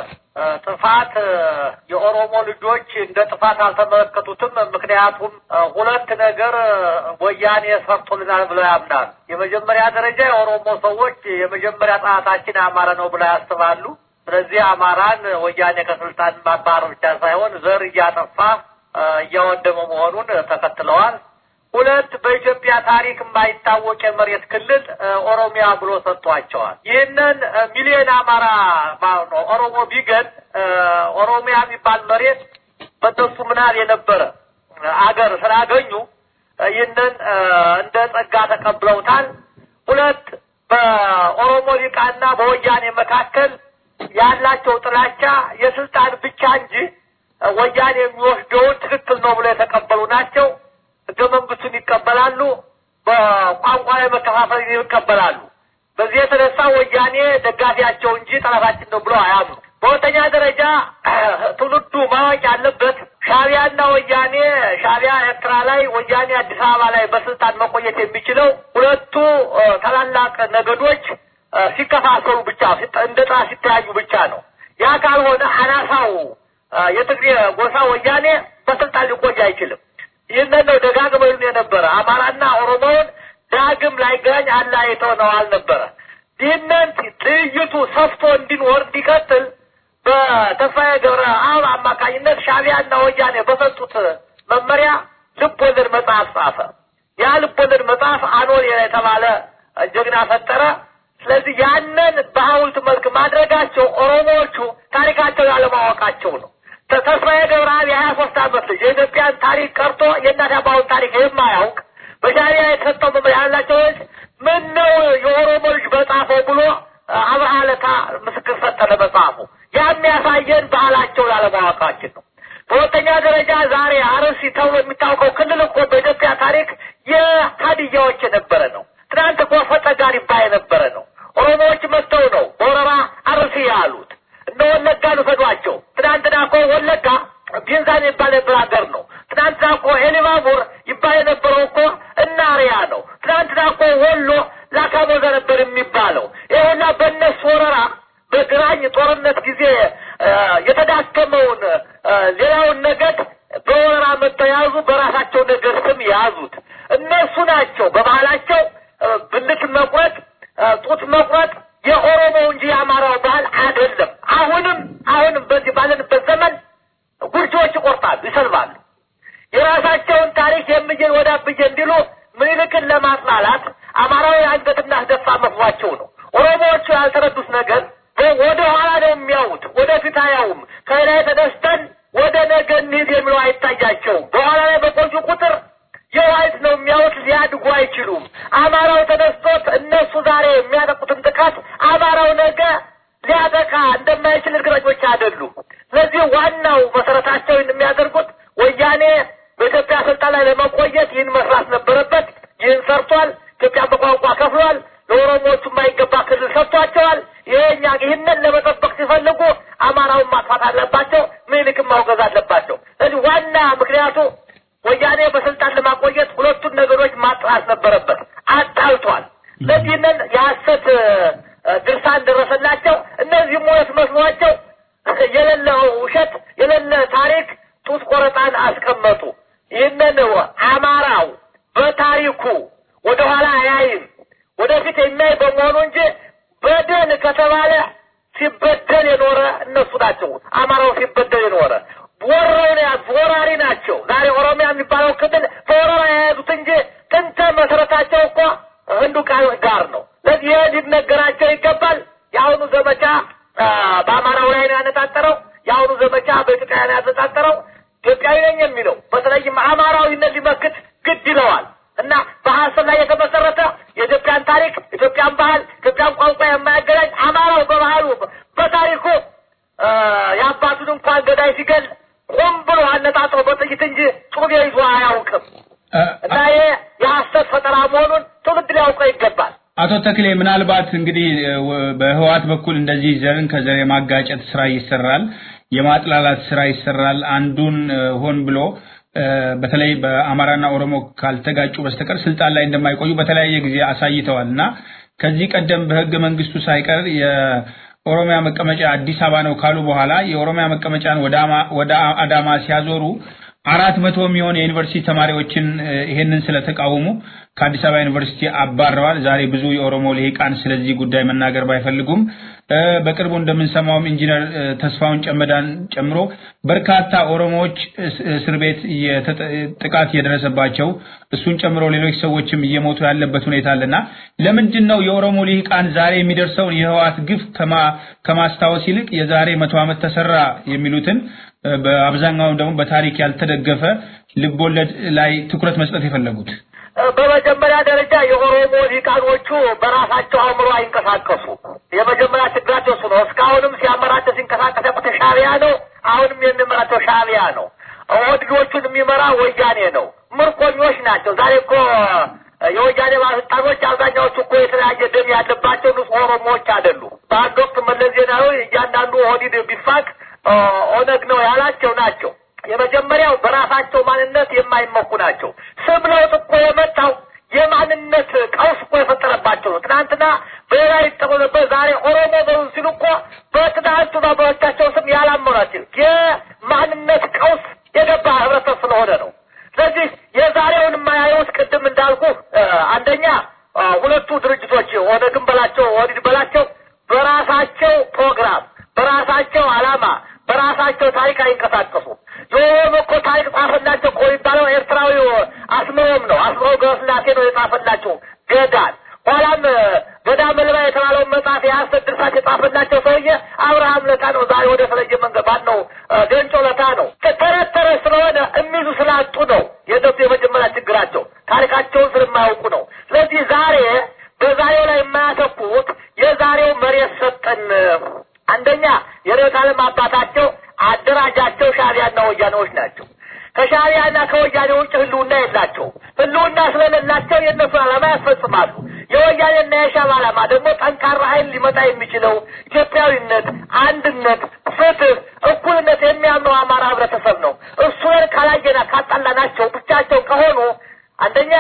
ጥፋት የኦሮሞ ልጆች እንደ ጥፋት አልተመለከቱትም። ምክንያቱም ሁለት ነገር ወያኔ ሰርቶልናል ብለው ያምናል። የመጀመሪያ ደረጃ የኦሮሞ ሰዎች የመጀመሪያ ጠላታችን አማራ ነው ብለው ያስባሉ። ስለዚህ አማራን ወያኔ ከስልጣን ማባረር ብቻ ሳይሆን ዘር እያጠፋ እያወደመ መሆኑን ተከትለዋል። ሁለት በኢትዮጵያ ታሪክ የማይታወቅ የመሬት ክልል ኦሮሚያ ብሎ ሰጥቷቸዋል። ይህንን ሚሊዮን አማራ ማለት ነው ኦሮሞ ቢገን ኦሮሚያ የሚባል መሬት በእነሱ ምናል የነበረ አገር ስላገኙ ይህንን እንደ ጸጋ ተቀብለውታል። ሁለት በኦሮሞ ሊቃና በወያኔ መካከል ያላቸው ጥላቻ የስልጣን ብቻ እንጂ ወያኔ የሚወስደውን ትክክል ነው ብለው የተቀበሉ ናቸው። ህገ መንግስቱን ይቀበላሉ። በቋንቋ ላይ መከፋፈል ይቀበላሉ። በዚህ የተነሳ ወያኔ ደጋፊያቸው እንጂ ጠላታችን ነው ብሎ አያምኑ። በሁለተኛ ደረጃ ትውልዱ ማወቅ ያለበት ሻቢያና ወያኔ ሻቢያ ኤርትራ ላይ፣ ወያኔ አዲስ አበባ ላይ በስልጣን መቆየት የሚችለው ሁለቱ ታላላቅ ነገዶች ሲከፋፈሉ ብቻ እንደ ጥላ ሲተያዩ ብቻ ነው። ያ ካልሆነ አናሳው የትግሬ ጎሳ ወያኔ በስልጣን ሊቆይ አይችልም። ይህንን ነው ደጋግመው ይሉን የነበረ አማራና ኦሮሞውን ዳግም ላይገናኝ አለያይተው ነው አልነበረ። ይህንን ትይይቱ ሰፍቶ እንዲኖር እንዲቀጥል በተስፋዬ ገብረ አብ አማካኝነት ሻቢያና ወያኔ በሰጡት መመሪያ ልብ ወለድ መጽሐፍ ጻፈ። ያ ልብ ወለድ መጽሐፍ አኖሌ የተባለ ጀግና ፈጠረ። ስለዚህ ያንን በሐውልት መልክ ማድረጋቸው ኦሮሞዎቹ ታሪካቸው ያለማወቃቸው ነው። ተስፋዬ ገብረአብ የሀያ ሶስት ዓመት ልጅ የኢትዮጵያን ታሪክ ቀርቶ የእናት አባውን ታሪክ የማያውቅ በሻቢያ የተሰጠው መመሪያ ያላቸው ምን ነው የኦሮሞ ልጅ በጻፈው ብሎ አብርሃ ለታ ምስክር ሰጠ ለመጽሐፉ። ያ የሚያሳየን ባህላቸው ያለማወቃችን ነው። በሁለተኛ ደረጃ ዛሬ አርሲ ተብሎ የሚታወቀው ክልል እኮ በኢትዮጵያ ታሪክ የሀዲያዎች የነበረ ነው። ትናንት እኮ ፈጠጋር ይባል የነበረ ነው። ኦሮሞዎች መጥተው ነው በወረራ አርሲ ያሉት። እነ ወለጋን ውሰዷቸው። ትናንትና እኮ ወለጋ ቢንዛን ይባል የነበረ ሀገር ነው። ትናንትና እኮ ኤሊባቡር ይባል የነበረው እኮ እናሪያ ነው። ትናንትና እኮ ወሎ ላካሞዛ ነበር የሚባለው። ይሁና በእነሱ ወረራ በግራኝ ጦርነት ጊዜ የተዳከመውን ሌላውን ነገድ በወረራ መጥተው ያዙ። በራሳቸው ነገድ ስም ያዙት። እነሱ ናቸው በባህላቸው ብልት መቁረጥ፣ ጡት መቁረጥ የኦሮሞ እንጂ የአማራው ባህል አይደለም። አሁንም አሁንም በዚህ ባለንበት ዘመን ጉርጆች ይቆርጣሉ፣ ይሰልባሉ። የራሳቸውን ታሪክ የምዬን ወደ አብዬ እንዲሉ ምኒልክን ለማጥላላት አማራዊ አንገት እናስደፋ መስሏቸው ነው። ኦሮሞዎቹ ያልተረዱት ነገር ወደ ኋላ ነው የሚያዩት፣ ወደፊት አያዩም። ከላይ ተነስተን ወደ ነገ እንሂድ የሚለው አይታያቸውም። በኋላ ላይ በቆዩ ቁጥር የዋይት ነው የሚያዩት፣ ሊያድጉ አይችሉም። አማራው ተነስቶት እነሱ ዛሬ የሚያጠቁትን ጥቃት አማራው ነገ ሊያጠቃ እንደማይችል እርግጠኞች አይደሉም። ስለዚህ ዋናው መሰረታቸው የሚያደርጉት ወያኔ በኢትዮጵያ ስልጣን ላይ ለመቆየት ይህን መስራት ነበረበት። ይህን ሰርቷል። ኢትዮጵያን በቋንቋ ከፍሏል። ለኦሮሞዎቹ የማይገባ ክልል ሰጥቷቸዋል። ይሄኛ ይህንን ለመጠበቅ ሲፈልጉ አማራውን ማጥፋት አለባቸው፣ ምኒልክን ማውገዝ አለባቸው። ስለዚህ ዋና ምክንያቱ ወያኔ በስልጣን ለማቆየት ሁለቱን ነገሮች ማጥራት ነበረበት። አጣልቷል። ስለዚህንን የሐሰት ድርሳን ደረሰላቸው። እነዚህም እውነት መስሏቸው የሌለ ውሸት የሌለ ታሪክ ጡት ቆረጣን አስቀመጡ። ይህንን አማራው በታሪኩ ወደኋላ አያይም ወደፊት የሚያይ በመሆኑ እንጂ በደል ከተባለ ሲበደል የኖረ እነሱ ናቸው። አማራው ሲበደል የኖረ ወረው ነው ያዙ፣ ወራሪ ናቸው። ዛሬ ኦሮሚያ የሚባለው ክልል በወረራ የያዙት እንጂ ጥንተ መሰረታቸው እኮ ህንዱ ቃል ጋር ነው። ስለዚህ ይህ ሊነገራቸው ይገባል። የአሁኑ ዘመቻ በአማራው ላይ ነው ያነጣጠረው። የአሁኑ ዘመቻ በኢትዮጵያ ነው ያነጣጠረው። ኢትዮጵያዊ ነኝ የሚለው በተለይም አማራዊነት ሊመክት ግድ ይለዋል እና በሀሰብ ላይ የተመሰረተ የኢትዮጵያን ታሪክ፣ ኢትዮጵያን ባህል፣ ኢትዮጵያን ቋንቋ የማያገናኝ አማራው በባህሉ በታሪኩ የአባቱን እንኳን ገዳይ ሲገል ፈጠራ መሆኑን ትውልድ ሊያውቀው ይገባል። አቶ ተክሌ ምናልባት እንግዲህ በህዋት በኩል እንደዚህ ዘርን ከዘር የማጋጨት ስራ ይሰራል፣ የማጥላላት ስራ ይሰራል። አንዱን ሆን ብሎ በተለይ በአማራና ኦሮሞ ካልተጋጩ በስተቀር ስልጣን ላይ እንደማይቆዩ በተለያየ ጊዜ አሳይተዋል እና ከዚህ ቀደም በህገ መንግስቱ ሳይቀር የኦሮሚያ መቀመጫ አዲስ አበባ ነው ካሉ በኋላ የኦሮሚያ መቀመጫን ወደ አዳማ ሲያዞሩ አራት መቶ የሚሆን የዩኒቨርሲቲ ተማሪዎችን ይሄንን ስለተቃወሙ ከአዲስ አበባ ዩኒቨርሲቲ አባረዋል። ዛሬ ብዙ የኦሮሞ ልሂቃን ስለዚህ ጉዳይ መናገር ባይፈልጉም በቅርቡ እንደምንሰማውም ኢንጂነር ተስፋውን ጨመዳን ጨምሮ በርካታ ኦሮሞዎች እስር ቤት ጥቃት እየደረሰባቸው እሱን ጨምሮ ሌሎች ሰዎችም እየሞቱ ያለበት ሁኔታ አለና ለምንድን ነው የኦሮሞ ልሂቃን ዛሬ የሚደርሰውን የህዋት ግፍ ከማስታወስ ይልቅ የዛሬ መቶ ዓመት ተሰራ የሚሉትን በአብዛኛው ደግሞ በታሪክ ያልተደገፈ ልቦለድ ላይ ትኩረት መስጠት የፈለጉት? በመጀመሪያ ደረጃ የኦሮሞ ሊቃኖቹ በራሳቸው አእምሮ አይንቀሳቀሱ። የመጀመሪያ ችግራቸው እሱ ነው። እስካሁንም ሲያመራቸው ሲንቀሳቀስ ያቆተ ሻዕቢያ ነው። አሁንም የሚመራቸው ሻዕቢያ ነው። ኦህዴዶቹን የሚመራ ወያኔ ነው። ምርኮኞች ናቸው። ዛሬ እኮ የወያኔ ባለስልጣኖች አብዛኛዎቹ እኮ የተለያየ ደም ያለባቸው ንጹህ ኦሮሞዎች አይደሉም። በአንድ ወቅት መለስ ዜናዊ እያንዳንዱ ኦህዴድ ቢፋቅ ኦነግ ነው ያላቸው ናቸው። የመጀመሪያው በራሳቸው ማንነት የማይመኩ ናቸው። ስም ለውጥ እኮ የመጣው የማንነት ቀውስ እኮ የፈጠረባቸው ነው። ትናንትና በሌላ ይጠሩ ነበር፣ ዛሬ ኦሮሞ በሉ ሲሉ እኮ በትናንቱ ባባዎቻቸው ስም ያላመኗቸው የማንነት ቀውስ የገባ ህብረተሰብ ስለሆነ ነው። ስለዚህ የዛሬውን የማያዩት ቅድም እንዳልኩ አንደኛ ሁለቱ ድርጅቶች ኦነግን በላቸው ኦህዴድ በላቸው በራሳቸው ፕሮግራም በራሳቸው ዓላማ በራሳቸው ታሪክ አይንቀሳቀሱም። የኦሮሞ እኮ ታሪክ ጻፈላቸው እኮ የሚባለው ኤርትራዊው አስመሮም ነው። አስመሮም ገብረስላሴ ነው የጻፈላቸው ገዳን። ኋላም ገዳ መልባ የተባለውን መጽሐፍ የሐሰት ድርሳት የጻፈላቸው ሰውዬ አብርሃም ለታ ነው። ዛሬ ወደ ተለየ መንገድ ባል ነው ገንጮ ለታ ነው። ተረት ተረት ስለሆነ የሚይዙ ስላጡ ነው የእነሱ የመጀመሪያ ችግራቸው ታሪካቸውን ስለማያውቁ ነው። ስለዚህ ዛሬ በዛሬው ላይ የማያተኩት የዛሬው መሬት ሰጠን አንደኛ የርዕዮተ ዓለም አባታቸው አደራጃቸው ሻዕቢያና ወያኔዎች ናቸው። ከሻዕቢያና ከወያኔ ውጭ ህልውና የላቸውም። ህልውና ስለሌላቸው የእነሱን ዓላማ ያስፈጽማሉ። የወያኔና የሻዕቢያ ዓላማ ደግሞ ጠንካራ ኃይል ሊመጣ የሚችለው ኢትዮጵያዊነት፣ አንድነት፣ ፍትህ፣ እኩልነት የሚያምነው አማራ ህብረተሰብ ነው። እሱን ካላየና ካጣላናቸው ብቻቸው ከሆኑ አንደኛ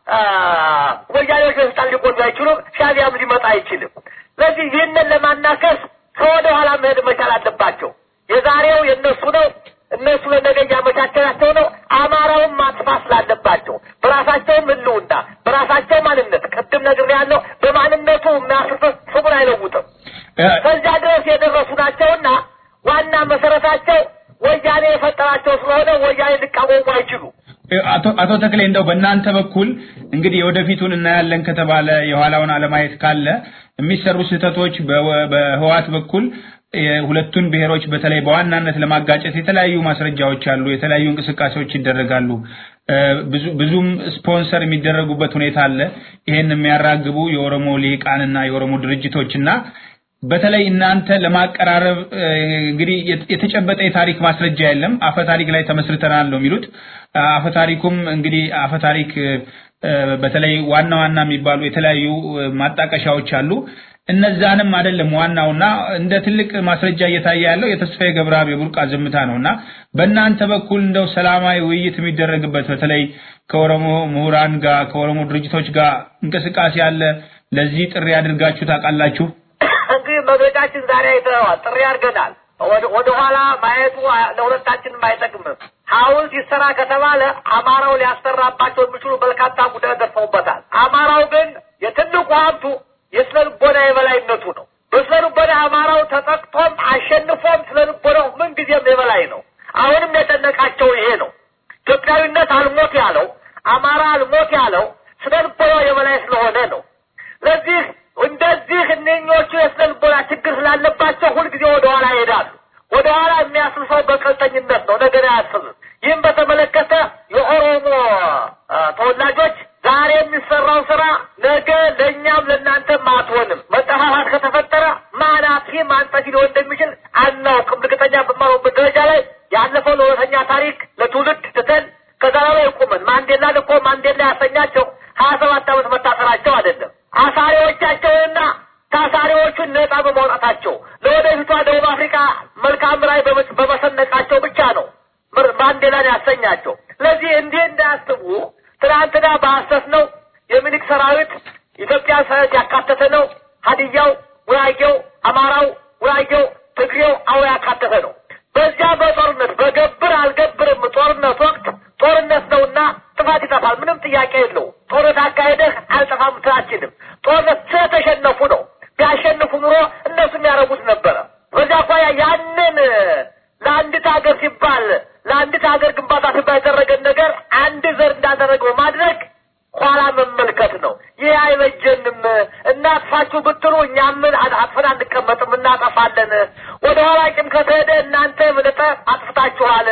ወያኔዎች በስልጣን ሊቆዩ አይችሉም። ሻዕቢያም ሊመጣ አይችልም። ስለዚህ ይህንን ለማናከስ ከወደ ኋላ መሄድ መቻል አለባቸው። የዛሬው የእነሱ ነው። እነሱ ለነገ እያመቻቸናቸው ነው። አማራውን ማጥፋት ስላለባቸው በራሳቸውም ህልውና በራሳቸው ማንነት ቅድም ነግሬያለሁ። በማንነቱ የሚያስርፍ ስሙን አይለውጥም። ከዚያ ድረስ የደረሱ ናቸውና ዋና መሰረታቸው ወያኔ የፈጠራቸው ስለሆነ ወያኔ ሊቃወሙ አይችሉም። አቶ ተክሌ እንደው በእናንተ በኩል እንግዲህ የወደፊቱን እናያለን ከተባለ የኋላውን አለማየት ካለ የሚሰሩ ስህተቶች በህዋት በኩል ሁለቱን ብሔሮች በተለይ በዋናነት ለማጋጨት የተለያዩ ማስረጃዎች አሉ፣ የተለያዩ እንቅስቃሴዎች ይደረጋሉ። ብዙም ስፖንሰር የሚደረጉበት ሁኔታ አለ። ይሄን የሚያራግቡ የኦሮሞ ልሂቃንና የኦሮሞ ድርጅቶችና በተለይ እናንተ ለማቀራረብ እንግዲህ የተጨበጠ የታሪክ ማስረጃ የለም፣ አፈ ታሪክ ላይ ተመስርተናል ነው የሚሉት። አፈ ታሪኩም እንግዲህ አፈ ታሪክ በተለይ ዋና ዋና የሚባሉ የተለያዩ ማጣቀሻዎች አሉ። እነዛንም አይደለም ዋናውና እንደ ትልቅ ማስረጃ እየታየ ያለው የተስፋዬ ገብረአብ የቡርቃ ዝምታ ነውና በእናንተ በኩል እንደው ሰላማዊ ውይይት የሚደረግበት በተለይ ከኦሮሞ ምሁራን ጋር ከኦሮሞ ድርጅቶች ጋር እንቅስቃሴ አለ። ለዚህ ጥሪ አድርጋችሁ ታውቃላችሁ? እንግዲህ መግለጫችን ዛሬ አይተዋል። ጥሪ አድርገናል። ወደ ኋላ ማየቱ ለሁለታችንም አይጠቅምም። ሐውልት ይሰራ ከተባለ አማራው ሊያሰራባቸው የሚችሉ በርካታ ጉዳዮች ደርሰውበታል። አማራው ግን የትልቁ ሀብቱ የስነ ልቦና የበላይነቱ ነው። በስነ ልቦና አማራው ተጠቅቶም አሸንፎም ስነ ልቦናው ምንጊዜም የበላይ ነው። አሁንም የጨነቃቸው ይሄ ነው። ኢትዮጵያዊነት አልሞት ያለው አማራ አልሞት ያለው ስነ ልቦናው የበላይ ስለሆነ ነው። ስለዚህ እንደዚህ እነኞቹ የስነ ልቦና ችግር ስላለባቸው ሁልጊዜ ወደ ኋላ ይሄዳሉ። ወደ ኋላ የሚያስብ ሰው በቀልጠኝነት ነው፣ ነገር አያስብም። ይህም በተመለከተ የኦሮሞ ተወላጆች ዛሬ የሚሰራው ስራ ነገ ለእኛም ለእናንተም አትሆንም። መጠፋፋት ከተፈጠረ ማን አጥፊ ማን ጠፊ ሊሆን እንደሚችል አናውቅም። እርግጠኛ በማሆንበት ደረጃ ላይ ያለፈው ለሁለተኛ ታሪክ ለትውልድ ትተን ከዛ ላይ ቁመን ማንዴላን እኮ ማንዴላ ያሰኛቸው ሀያ ሀያ ሰባት ዓመት መታሰራቸው አይደለም አሳሪዎቻቸውንና ታሳሪዎቹን ነጻ በማውጣታቸው ለወደፊቷ ደቡብ አፍሪካ መልካም ራዕይ በመ- በመሰነቃቸው ብቻ ነው ምር- ማንዴላን ያሰኛቸው። ስለዚህ እንዲህ እንዳያስቡ ትናንትና በሐሰት ነው የሚኒክ ሰራዊት ኢትዮጵያ ሰራዊት ያካተተ ነው። ሀዲያው፣ ጉራጌው፣ አማራው፣ ጉራጌው፣ ትግሬው አዎ ያካተተ ነው። በዚያ በጦርነት በገብር አልገብርም ጦርነት ወቅት ጦርነት ነውና ጥፋት ይጠፋል። ምንም ጥያቄ የለው። ጦርነት አካሄደህ አልጠፋም ትችልም። ጦርነት ስለተሸነፉ ነው። ቢያሸንፉ ኑሮ እነሱም ያደረጉት ነበረ። በዚያ አኳያ ያንን ለአንዲት ሀገር ሲባል ለአንዲት ሀገር ግንባታ ሲባል ያደረገን ነገር አንድ ዘር እንዳደረገው ማድረግ ኋላ መመልከት ነው። ይህ አይበጀንም። እናጥፋችሁ ብትሉ እኛም አጥፈን አንቀመጥም፣ እናጠፋለን። ወደ ኋላ ቂም ከተሄደ እናንተ የበለጠ አጥፍታችኋል።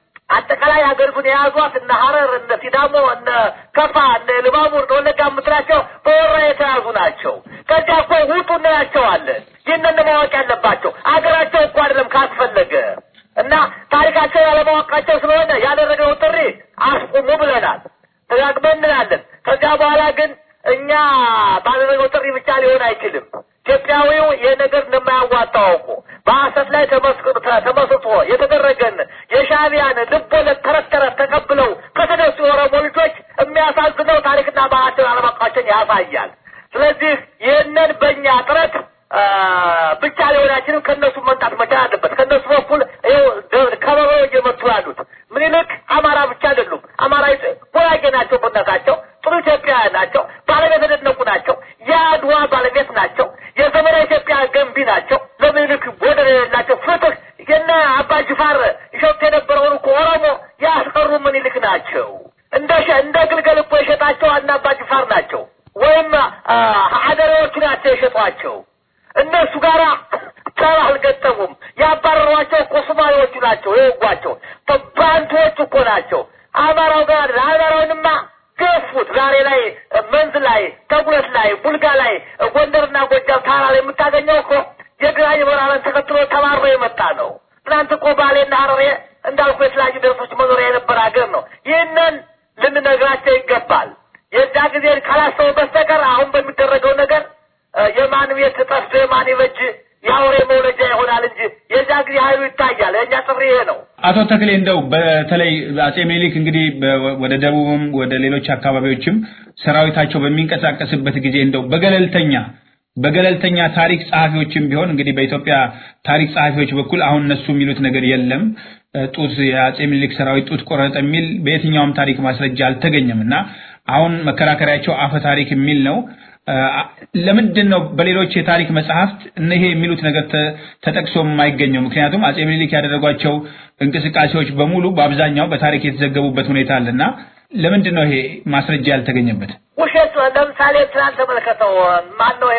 አጠቃላይ ሀገሪቱን የያዟት እነ ሀረር፣ እነ ሲዳሞ፣ እነ ከፋ፣ እነ ልባቡር፣ እነ ወለጋ የምትላቸው በወራ የተያዙ ናቸው። ከዚያ እኮ ውጡ እንላቸዋለን። ይህንን ማወቅ ያለባቸው አገራቸው እኮ አይደለም ካስፈለገ እና ታሪካቸው ያለማወቃቸው ስለሆነ ያደረገው ጥሪ አስቁሙ ብለናል። ተጋግመን እንላለን። ከዚያ በኋላ ግን እኛ ባደረገው ጥሪ ብቻ ሊሆን አይችልም። ኢትዮጵያዊው ይህ ነገር እንደማያዋጣው አውቆ በሐሰት ላይ ተመስክ- ተ- ተመስርቶ የተደረገን የሻዕቢያን ልቦለድ ተረት ተረት ተቀብለው ከተነሱ የኦሮሞ ልጆች የሚያሳዝነው ታሪክና ባህላቸውን አለማወቃቸውን ያሳያል። ስለዚህ ይህንን በእኛ ጥረት አ፣ ብቻ ሊሆን አይችልም። ከእነሱ መምጣት መቻል አለበት። ከእነሱ በኩል ይኸው ደ- ከበሮ እየመቱ ያሉት ምኒልክ አማራ ብቻ አይደሉም። አማራ ጉራጌ ናቸው። በእናታቸው ጥሩ ኢትዮጵያውያን ናቸው። ባለቤት የተደነቁ ናቸው። የአድዋ ባለቤት ናቸው። የዘመናዊ ኢትዮጵያ ገንቢ ናቸው። ለምኒልክ ወደር የሌላቸው ፍትህ የነ አባ ጅፋር ይሸጡ የነበረውን እኮ ኦሮሞ ያስቀሩ ምኒልክ ናቸው። እንደ ሸ- እንደ ግልገል እኮ የሸጣቸው አና አባ ጅፋር ናቸው። ወይም አ፣ ሀደሬዎቹ ናቸው የሸጧቸው። እነሱ ጋር ጠብ አልገጠሙም። ያባረሯቸው እኮ ሶማሌዎቹ ናቸው የወጓቸው። ባንቶች እኮ ናቸው። አማራው ጋር አማራውንማ ገፉት። ዛሬ ላይ መንዝ ላይ፣ ተጉለት ላይ፣ ቡልጋ ላይ፣ ጎንደርና ጎጃም ታራ ላይ የምታገኘው እኮ የግራኝ ወራረን ተከትሎ ተባሮ የመጣ ነው። ትናንት እኮ ባሌና ሀረሬ እንዳልኩ የተለያዩ ደረሶች መኖሪያ የነበረ ሀገር ነው። ይህንን ልንነግራቸው ይገባል። የዛ ጊዜ ካላሰቡ በስተቀር አሁን በሚደረገው ነገር እ፣ የማን ቤት ጠፍቶ የማን ይበጅ የአውሬ መውለጃ ይሆናል እንጂ የዛ ጊዜ ኃይሉ ይታያል። የእኛ ጥፍር ይሄ ነው። አቶ ተክሌ እንደው በተለይ አጼ ምኒልክ እንግዲህ በ- ወደ ደቡብም ወደ ሌሎች አካባቢዎችም ሰራዊታቸው በሚንቀሳቀስበት ጊዜ እንደው በገለልተኛ በገለልተኛ ታሪክ ጸሐፊዎችም ቢሆን እንግዲህ በኢትዮጵያ ታሪክ ጸሐፊዎች በኩል አሁን እነሱ የሚሉት ነገር የለም እ፣ ጡት የአጼ ምኒልክ ሰራዊት ጡት ቆረጠ የሚል በየትኛውም ታሪክ ማስረጃ አልተገኘም እና አሁን መከራከሪያቸው አፈ ታሪክ የሚል ነው። እ፣ ለምንድን ነው በሌሎች የታሪክ መጽሐፍት እነሄ የሚሉት ነገር ተ- ተጠቅሶ የማይገኘው? ምክንያቱም አጼ ምኒልክ ያደረጓቸው እንቅስቃሴዎች በሙሉ በአብዛኛው በታሪክ የተዘገቡበት ሁኔታ አለና ለምንድን ነው ይሄ ማስረጃ ያልተገኘበት? ውሸት ነው። ለምሳሌ ትናንት ተመልከተው ማን ነው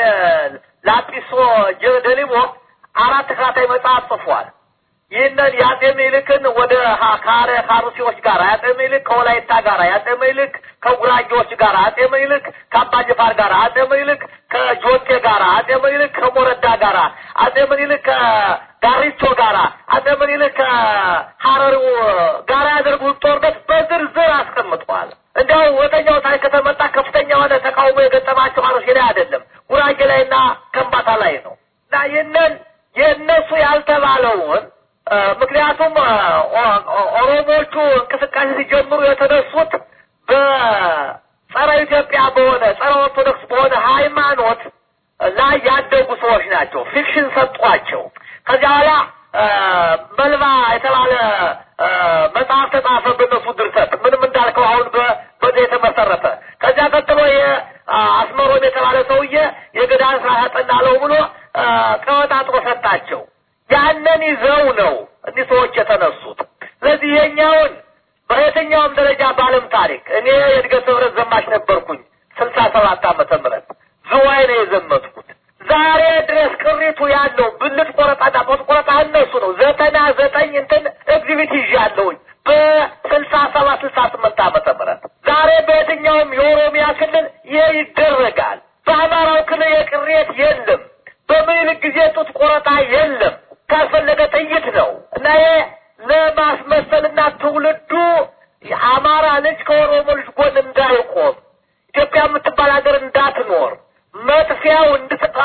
ላጲሶ ጀደሊሞ አራት ተከታታይ መጽሐፍ ጽፏል። ይህንን የአጼ ምኒልክን ወደ ሀ- ካረ ካሩሲዎች ጋር አጼ ምኒልክ ከወላይታ ጋር አጼ ምኒልክ ከጉራጌዎች ጋር አጼ ምኒልክ ከአባጅፋር ጋር አጼ ምኒልክ ከጆቴ ጋር አጼ ምኒልክ ከሞረዳ ጋር አጼ ምኒልክ ከጋሪቾ ጋር አጼ ምኒልክ ከሀረሪው ጋር ያደርጉት ጦርነት በዝርዝር አስቀምጠዋል። እንዲያው ወደኛው ታሪክ ከተመጣ ከፍተኛ የሆነ ተቃውሞ የገጠማቸው አሮሴ ላይ አይደለም ጉራጌ ላይና ከምባታ ላይ ነው እና ይህንን የእነሱ ያልተባለውን እ፣ ምክንያቱም እ፣ ኦ- ኦ- ኦሮሞዎቹ እንቅስቃሴ ሲጀምሩ የተነሱት በጸረ ኢትዮጵያ በሆነ ጸረ ኦርቶዶክስ በሆነ ሃይማኖት ላይ ያደጉ ሰዎች ናቸው። ፊክሽን ሰጧቸው። ከዚያ በኋላ እ፣ መልባ የተባለ እ፣ መጽሐፍ ተጻፈ በእነሱ ድርሰት ምንም እንዳልከው አሁን በ- በዚህ የተመሰረተ ከዚያ ቀጥሎ የአስመሮም የተባለ ሰውዬ የገዳን ስራ ያጠናለው ብሎ እ፣ ቀወጣጥሮ ሰጣቸው። ያንን ይዘው ነው እኒህ ሰዎች የተነሱት። ስለዚህ የኛውን በየትኛውም ደረጃ በዓለም ታሪክ እኔ የእድገት ህብረት ዘማች ነበርኩኝ ስልሳ ሰባት ዓመተ ምህረት ዝዋይ ነው የዘመትኩት። ዛሬ ድረስ ቅሪቱ ያለው ብልት ቆረጣና ጡት ቆረጣ እነሱ ነው። ዘጠና ዘጠኝ እንትን ኤግዚቢት ይዣለሁኝ በስልሳ ሰባት ስልሳ ስምንት ዓመተ ምህረት ዛሬ በየትኛውም የኦሮሚያ ክልል ይህ ይደረጋል። በአማራው ክልል የቅሬት የለም። በምኒልክ ጊዜ ጡት ቆረጣ የለም። ካስፈለገ ጥይት ነው እና ይሄ ለማስመሰልና ትውልዱ የአማራ ልጅ ከኦሮሞ ልጅ ጎን እንዳይቆም ኢትዮጵያ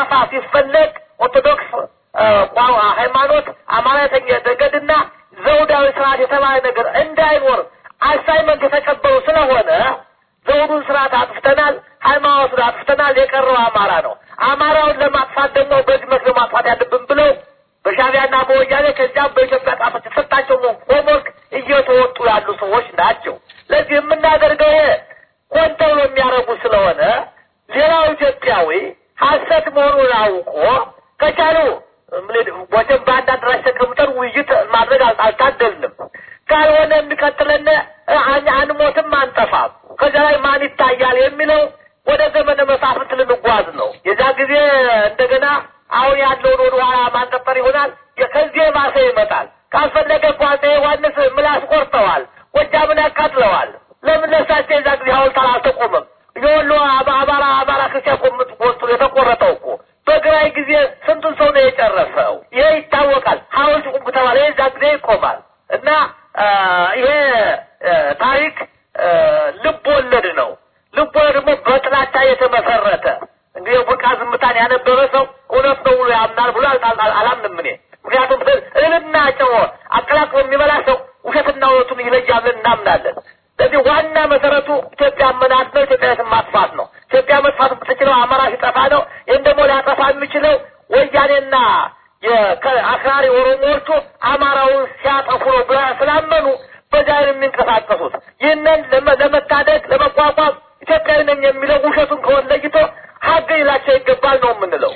ሊጠፋ ሲፈለግ ኦርቶዶክስ ቋ ሃይማኖት አማራተኛ ነገድና ዘውዳዊ ስርዓት የተባለ ነገር እንዳይኖር አሳይመንት የተቀበሉ ስለሆነ ዘውዱን ስርዓት አጥፍተናል፣ ሃይማኖቱን አጥፍተናል። የቀረው አማራ ነው። አማራውን ለማጥፋት ደግሞ በዚህ መልክ ማጥፋት ያለብን ብለው በሻቢያና በወያኔ ከዚያም በኢትዮጵያ ጣፈት የተሰጣቸው ሆምወርክ እየተወጡ ያሉ ሰዎች ናቸው። ለዚህ የምናደርገው ይሄ ሆን ተብሎ የሚያደርጉ ስለሆነ ሌላው ኢትዮጵያዊ ሀሰት መሆኑን አውቆ ከቻሉ ወደም በአንድ አዳራሽ ተቀምጠን ውይይት ማድረግ አልታደልንም። ካልሆነ የሚቀጥለን አንሞትም፣ አንጠፋም። ከዚያ ላይ ማን ይታያል የሚለው ወደ ዘመነ መሳፍንት ልንጓዝ ነው። የዛ ጊዜ እንደገና አሁን ያለውን ወደ ኋላ ማንቀጠር ይሆናል። ከዚህ የባሰ ይመጣል። ካስፈለገ እኮ አፄ ዮሐንስ ምላስ ቆርጠዋል፣ ጎጃምን ያቃጥለዋል። ለምን ለሳቸው የዛ ጊዜ ሐውልት አልተቆመም? የወሎ አማራ አማራ ክርስቲያን ቆምጥ ወስቶ የተቆረጠው እኮ በግራይ ጊዜ ስንቱን ሰው ነው የጨረሰው? ይሄ ይታወቃል። ሐውልት ቁም ከተባለ የዛ ጊዜ ይቆማል። እና ይሄ ታሪክ ልብ ወለድ ነው። ልብ ወለድ ደግሞ በጥላቻ የተመሰረተ እንግዲህ የቡርቃ ዝምታን ያነበበ ሰው እውነት ነው ብሎ ያምናል ብሎ አላምንም እኔ። ምክንያቱም እህልና ጨው አቀላቅሎ የሚበላ ሰው ውሸትና እውነቱን ይለያል ብለን እናምናለን። ስለዚህ ዋና መሰረቱ ኢትዮጵያ መናት ነው። ኢትዮጵያዊትን ማጥፋት ነው። ኢትዮጵያ መጥፋት የምትችለው አማራ ሲጠፋ ነው። ይህን ደግሞ ሊያጠፋ የሚችለው ወያኔና የአክራሪ ኦሮሞዎቹ አማራውን ሲያጠፉ ነው ብላ ስላመኑ በዛ የሚንቀሳቀሱት ይህንን ለመታደግ ለመቋቋም ኢትዮጵያዊ ነኝ የሚለው ውሸቱን ከሆነ ለይቶ ሀገ ይላቸው ይገባል ነው የምንለው።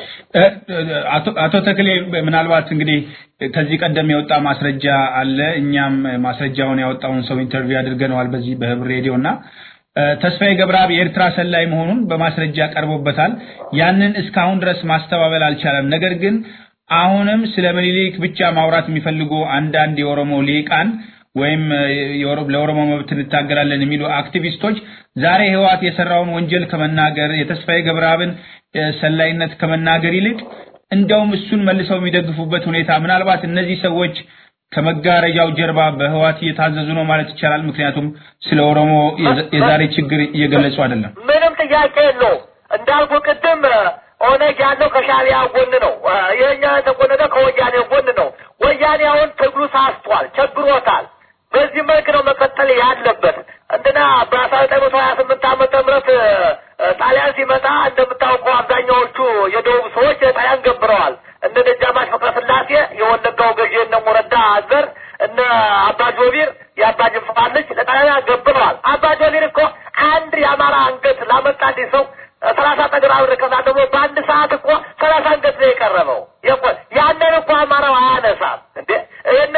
አቶ ተክሌ ምናልባት እንግዲህ ከዚህ ቀደም የወጣ ማስረጃ አለ። እኛም ማስረጃውን ያወጣውን ሰው ኢንተርቪው አድርገነዋል በዚህ በህብር ሬዲዮ እና ተስፋዬ ገብረአብ የኤርትራ ሰላይ መሆኑን በማስረጃ ቀርቦበታል። ያንን እስካሁን ድረስ ማስተባበል አልቻለም። ነገር ግን አሁንም ስለ ምኒልክ ብቻ ማውራት የሚፈልጉ አንዳንድ የኦሮሞ ሊቃን ወይም ለኦሮሞ መብት እንታገላለን የሚሉ አክቲቪስቶች ዛሬ ህወሓት የሰራውን ወንጀል ከመናገር የተስፋዬ ገብረአብን ሰላይነት ከመናገር ይልቅ እንደውም እሱን መልሰው የሚደግፉበት ሁኔታ ምናልባት እነዚህ ሰዎች ከመጋረጃው ጀርባ በህወሓት እየታዘዙ ነው ማለት ይቻላል። ምክንያቱም ስለ ኦሮሞ የዛሬ ችግር እየገለጹ አይደለም። ምንም ጥያቄ የለውም። እንዳልኩ ቅድም ኦነግ ያለው ከሻቢያ ጎን ነው። ይሄኛ የተቆነጠ ከወያኔ ጎን ነው። ወያኔ አሁን ትግሉ ሳስቷል፣ ቸግሮታል። በዚህ መልክ ነው መቀጠል ያለበት። እንትና በአስራ ዘጠኝ መቶ ሀያ ስምንት ዓመተ ምህረት ጣሊያን ሲመጣ እንደምታውቀው አብዛኛዎቹ የደቡብ ሰዎች ጣሊያን ገብረዋል። እነ ደጃዝማች ፍቅረ ስላሴ የወለጋው ገዢ እነ ሞረዳ አዘር እነ አባ ጆቢር የአባ ጅንፋር ልጅ ለጣሊያን ገብረዋል። አባ ጆቢር እኮ አንድ የአማራ አንገት ላመጣልኝ ሰው ሰላሳ ጠገራ ብር ከዛ ደግሞ በአንድ ሰዓት እኮ ሰላሳ አንገት ነው የቀረበው። ያንን እኮ አማራው አያነሳም እንዴ እነ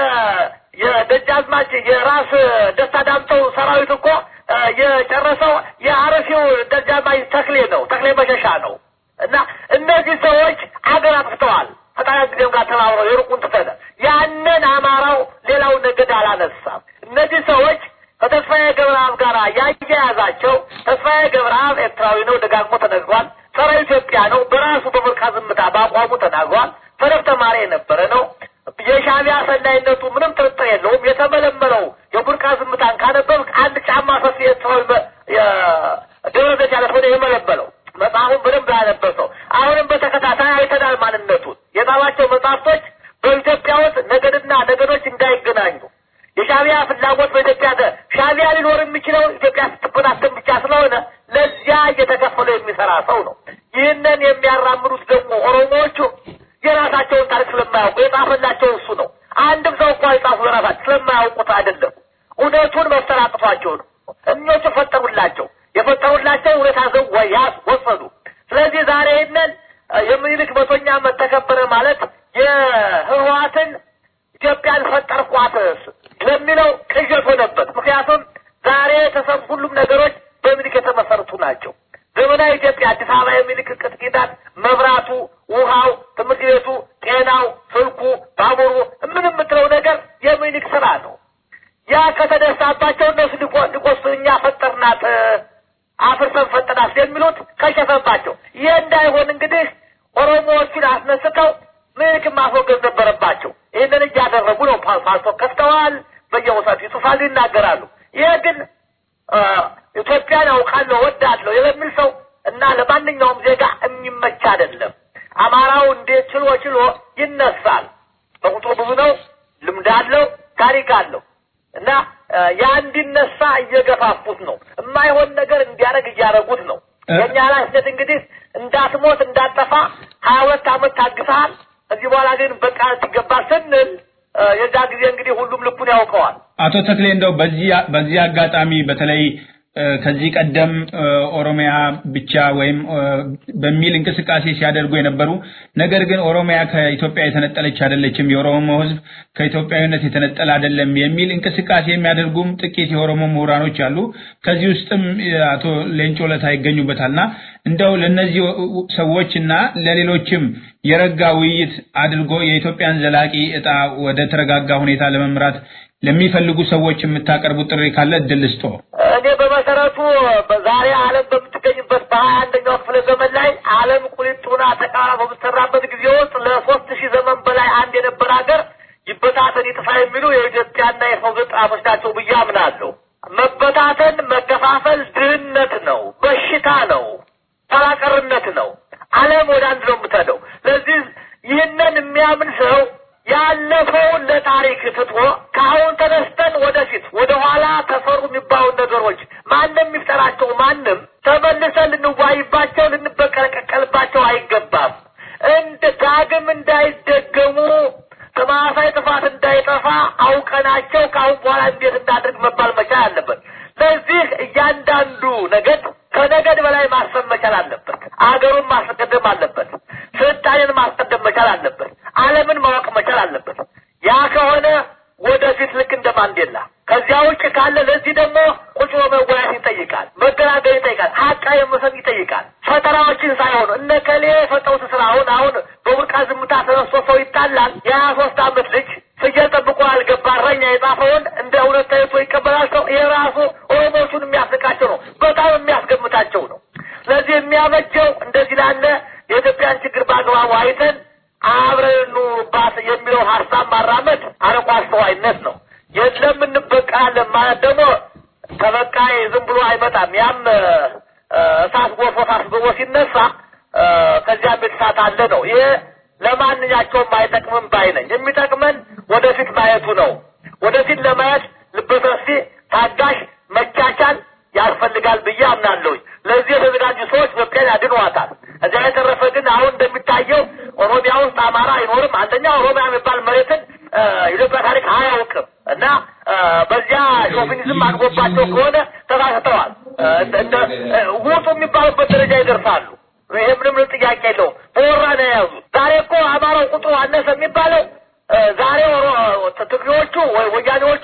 የደጃዝማች የራስ ደስታ ዳምጠው ሰራዊት እኮ የጨረሰው የአረፊው ደጃዝማች ተክሌ ነው፣ ተክሌ መሸሻ ነው። እና እነዚህ ሰዎች አገር አጥፍተዋል። ከጣሊያን ጊዜም ጋር ተባብረው የሩቁን ትተነ ያንን አማራው ሌላው ነገድ አላነሳም። እነዚህ ሰዎች ከተስፋዬ ገብረአብ ጋር ያያያዛቸው ተስፋዬ ገብረአብ ኤርትራዊ ነው፣ ደጋግሞ ተነግሯል። ጸረ ኢትዮጵያ ነው። በራሱ በቡርቃ ዝምታ በአቋሙ ተናግሯል። ፈለግ ተማሪ የነበረ ነው። የሻቢያ ሰላይነቱ ምንም ጥርጥር የለውም። የተመለመለው የቡርቃ ዝምታን ካነበብ አንድ ጫማ ሰፊ ኤርትራዊ ደብረ ዘይት ያለ ሆነ የመለመለው መጽሐፉን በደንብ ያነበሰው አሁንም በተከታታይ አይተናል ማንነቱን። የጻፋቸው መጽሐፍቶች በኢትዮጵያ ውስጥ ነገድና ነገዶች እንዳይገናኙ የሻቢያ ፍላጎት በኢትዮጵያ ሻቢያ ሊኖር የሚችለው ኢትዮጵያ ስትበታተን ብቻ ስለሆነ ለዚያ እየተከፈለ የሚሰራ ሰው ነው። ይህንን የሚያራምዱት ደግሞ ኦሮሞዎቹ የራሳቸውን ታሪክ ስለማያውቁ የጻፈላቸው እሱ ነው። አንድም ሰው እኮ የጻፉ የራሳቸው ስለማያውቁት አይደለም። እውነቱን መፍጠር አቅቷቸው ነው። እኞቹ ፈጠሩላቸው። የፈጠሩላቸው እውነት አዘው ወያስ ወሰዱ። ስለዚህ ዛሬ ይህንን የምኒልክ መቶኛ ዓመት ተከበረ ማለት የህወሓትን ኢትዮጵያን ፈጠርኳት ለሚለው ቅዠት ሆነበት። ምክንያቱም ዛሬ የተሰሩ ሁሉም ነገሮች በምኒልክ የተመሰረቱ ናቸው። ዘመናዊ ኢትዮጵያ አዲስ አበባ የሚልክ ቅጥ ኪዳን፣ መብራቱ፣ ውሃው፣ ትምህርት ቤቱ፣ ጤናው፣ ስልኩ፣ ባቡሩ ምን የምትለው ነገር የሚኒክ ስራ ነው። ያ ከተነሳባቸው እነሱ ሊቆስ እኛ ፈጠርናት አፍርሰን ፈጠናት የሚሉት ከሸፈባቸው። ይህ እንዳይሆን እንግዲህ ኦሮሞዎቹን አስነስተው ምኒልክን ማስወገድ ነበረባቸው። ይህንን እያደረጉ ነው። ፓልቶ ከፍተዋል። በየቦታው ይጽፋሉ፣ ይናገራሉ። ይህ ግን ኢትዮጵያን አውቃለሁ ወዳለሁ የሚል ሰው እና ለማንኛውም ዜጋ የሚመች አይደለም። አማራው እንዴት ችሎ ችሎ ይነሳል። በቁጥሩ ብዙ ነው፣ ልምድ አለው፣ ታሪክ አለው እና ያ እንዲነሳ እየገፋፉት ነው። የማይሆን ነገር እንዲያደርግ እያደረጉት ነው። የእኛ ኃላፊነት እንግዲህ እንዳትሞት እንዳጠፋ ሀያ ሁለት ዓመት ታግሰሃል። ከዚህ በኋላ ግን በቃ ሲገባ ስንል የዛ ጊዜ እንግዲህ ሁሉም ልኩን ያውቀዋል። አቶ ተክሌ እንደው በዚህ በዚህ አጋጣሚ በተለይ ከዚህ ቀደም ኦሮሚያ ብቻ ወይም በሚል እንቅስቃሴ ሲያደርጉ የነበሩ ነገር ግን ኦሮሚያ ከኢትዮጵያ የተነጠለች አይደለችም፣ የኦሮሞ ሕዝብ ከኢትዮጵያዊነት የተነጠለ አይደለም የሚል እንቅስቃሴ የሚያደርጉም ጥቂት የኦሮሞ ምሁራኖች አሉ። ከዚህ ውስጥም አቶ ሌንጮ ለታ ይገኙበታልና እንደው ለነዚህ ሰዎች እና ለሌሎችም የረጋ ውይይት አድርጎ የኢትዮጵያን ዘላቂ እጣ ወደ ተረጋጋ ሁኔታ ለመምራት ለሚፈልጉ ሰዎች የምታቀርቡት ጥሪ ካለ እድል ስጦ። እኔ በመሰረቱ በዛሬ ዓለም በምትገኝበት በሀያ አንደኛው ክፍለ ዘመን ላይ ዓለም ቁሊጡና ተቃራ በምትሰራበት ጊዜ ውስጥ ለሶስት ሺህ ዘመን በላይ አንድ የነበረ ሀገር ይበታተን ይጥፋ የሚሉ የኢትዮጵያና የሰው ዘጣቶች ናቸው ብዬ አምናለሁ። መበታተን፣ መከፋፈል ድህነት ነው፣ በሽታ ነው፣ ተራቀርነት ነው። ዓለም ወደ አንድ ነው የምትሄደው። ለዚህ ይህንን የሚያምን ሰው ያለፈውን ለታሪክ ትቶ ከአሁን ተነስተን ወደፊት ወደ ኋላ ተሰሩ የሚባሉ ነገሮች ማንም የሚፍጠራቸው ማንም ተመልሰን ልንዋይባቸው ልንበቀለቀቀልባቸው አይገባም። እንደ ዳግም እንዳይደገሙ ተመሳሳይ ጥፋት እንዳይጠፋ አውቀናቸው ከአሁን በኋላ እንዴት እናድርግ መባል መቻል አለበት። ለዚህ እያንዳንዱ ነገድ ከነገድ በላይ ማሰብ መቻል አለበት። አገሩን ማስቀደም አለበት። ስልጣኔን ማስቀደም መቻል አለበት። ዓለምን ማወቅ መቻል አለበት። ያ ከሆነ ወደፊት ልክ እንደ ማንዴላ። ከዚያ ውጭ ካለ ለዚህ ደግሞ ቁጭ ብሎ መወያየት ይጠይቃል፣ መገናገር ይጠይቃል፣ ሀቃ የመሰን ይጠይቃል። ፈተናዎችን ሳይሆኑ እነ ከሌ የፈጠሩት ስራ አሁን አሁን በቡርቃ ዝምታ ተነስቶ ሰው ይጣላል። የሀያ ሶስት አመት ልጅ ፍየል ጠብቆ ያልገባ እረኛ የጻፈውን እንደ እውነት ታይቶ ይቀበላል ሰው። ይሄ ራሱ ኦሮሞቹን የሚያስቃቸው ነው፣ በጣም የሚያስገምታቸው ነው። ስለዚህ የሚያበጀው እንደዚህ ላለ የኢትዮጵያን ችግር በአግባቡ አይተን አብረን እንኑርባት የሚለው ሀሳብ ማራመድ አርቆ አስተዋይነት ነው። የለም እንበቃለን ማለት ደግሞ ተበቃይ ዝም ብሎ አይመጣም። ያም እሳት ጎርፎ ታስብቦ ሲነሳ ከዚያም የተሳት አለ ነው። ይሄ ለማንኛቸውም አይጠቅምም ባይ ነኝ። የሚጠቅመን ወደፊት ማየቱ ነው። ወደፊት ለማየት ልበሰፊ፣ ታጋሽ፣ መቻቻል ያስፈልጋል ብዬ አምናለሁኝ። ለዚህ የተዘጋጁ ሰዎች ኢትዮጵያን ያድኗታል። እዚያ የተረፈ ግን አሁን እንደሚታየው ኦሮሚያ ውስጥ አማራ አይኖርም። አንደኛ ኦሮሚያ የሚባል መሬትን ኢትዮጵያ ታሪክ አያውቅም እና በዚያ ሾቪኒዝም አድጎባቸው ከሆነ ተሳስተዋል። ውጡ የሚባሉበት ደረጃ ይደርሳሉ። ይሄ ምንም ጥያቄ የለውም። በወራ ነው የያዙት። ዛሬ እኮ አማራው ቁጥሩ አነሰ የሚባለው ዛሬ ትግሬዎቹ ወይ ወያኔዎቹ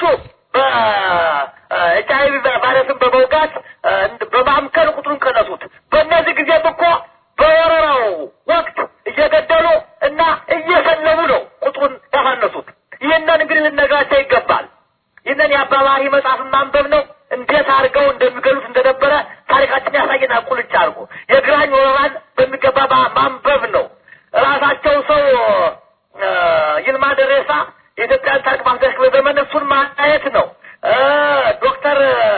በኤች አይ ቪ ቫይረስን በመውጋት በማምከን ቁጥሩን ቀነሱት። በእነዚህ ጊዜም እኮ በወረራው ወቅት እየገደሉ እና እየሰለቡ ነው ቁጥሩን ያሳነሱት። ይህንን እንግዲህ ልነግራቸው ይገባል። ይህንን የአባባሪ መጽሐፍን ማንበብ ነው። እንዴት አድርገው እንደሚገሉት እንደነበረ ታሪካችን ያሳየና ቁልጭ አድርጎ የግራኝ ወረራን በሚገባ ማንበብ ነው። ራሳቸው ሰው ይልማ ደሬሳ የኢትዮጵያን ታሪክ ማስደሽ በዘመን እሱን ማታየት ነው። ዶክተር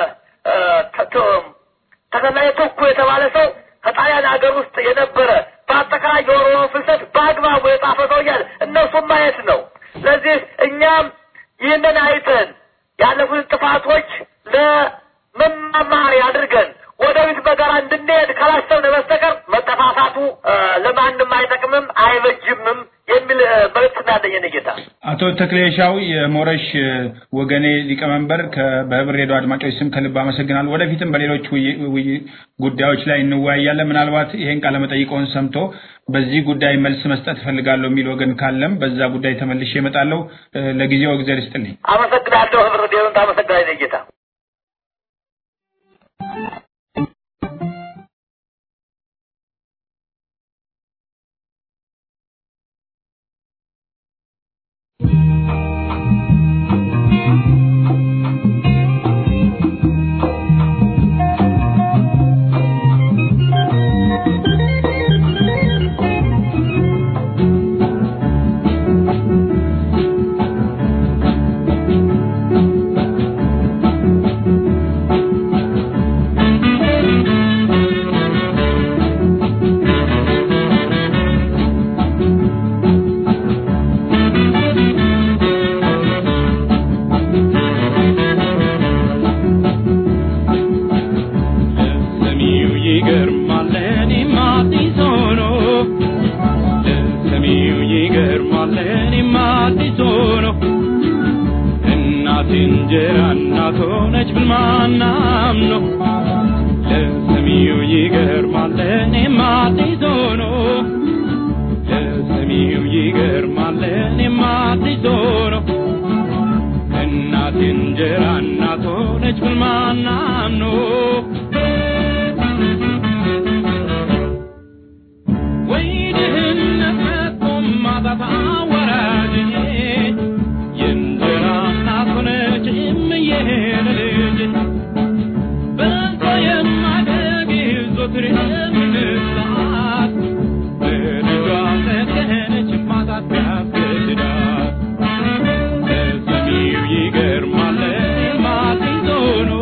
ተከላይ ቶኩ የተባለ ሰው ከጣሊያን ሀገር ውስጥ የነበረ በአጠቃላይ የኦሮሞ ፍልሰት በአግባቡ የጻፈ ሰው እያለ እነሱን ማየት ነው። ስለዚህ እኛም ይህንን አይተን ያለፉት ጥፋቶች ለመማማሪያ አድርገን ወደፊት በጋራ እንድንሄድ ካላሰብን በስተቀር መጠፋፋቱ ለማንም አይጠቅምም አይበጅምም የሚል መልዕክት እንዳለኝ ነው ጌታ። አቶ ተክሌሻው የሞረሽ ወገኔ ሊቀመንበር በህብር ሬዲዮ አድማጮች ስም ከልብ አመሰግናለሁ። ወደፊትም በሌሎች ጉዳዮች ላይ እንወያያለን። ምናልባት ይሄን ቃለ መጠይቀውን ሰምቶ በዚህ ጉዳይ መልስ መስጠት እፈልጋለሁ የሚል ወገን ካለም በዛ ጉዳይ ተመልሼ እመጣለሁ። ለጊዜው እግዚአብሔር ይስጥልኝ። አመሰግናለሁ። ህብር ሬዲዮን ታመሰግናለህ ጌታ። Thank እንጀራ እናት ሆነች ብል ማናም ነው ለሰሚው ይገርማል ለእኔም አዲስ ሆኖ ለሰሚው ይገርማል ለእኔም አዲስ ሆኖ እናት እንጀራ እናት ሆነች ብል ማናም ነው ወይ ድህነት መጥቶም ማጣት አዋራጅ የእንጀራ እናት ሆነች እምዬ ለልጅ በልቶ የማደግ ዞትር የምንሳት በልጇ መገነች ማጣት ያስገድዳት ለሰሚው ይገርማል ማቲዞ ነው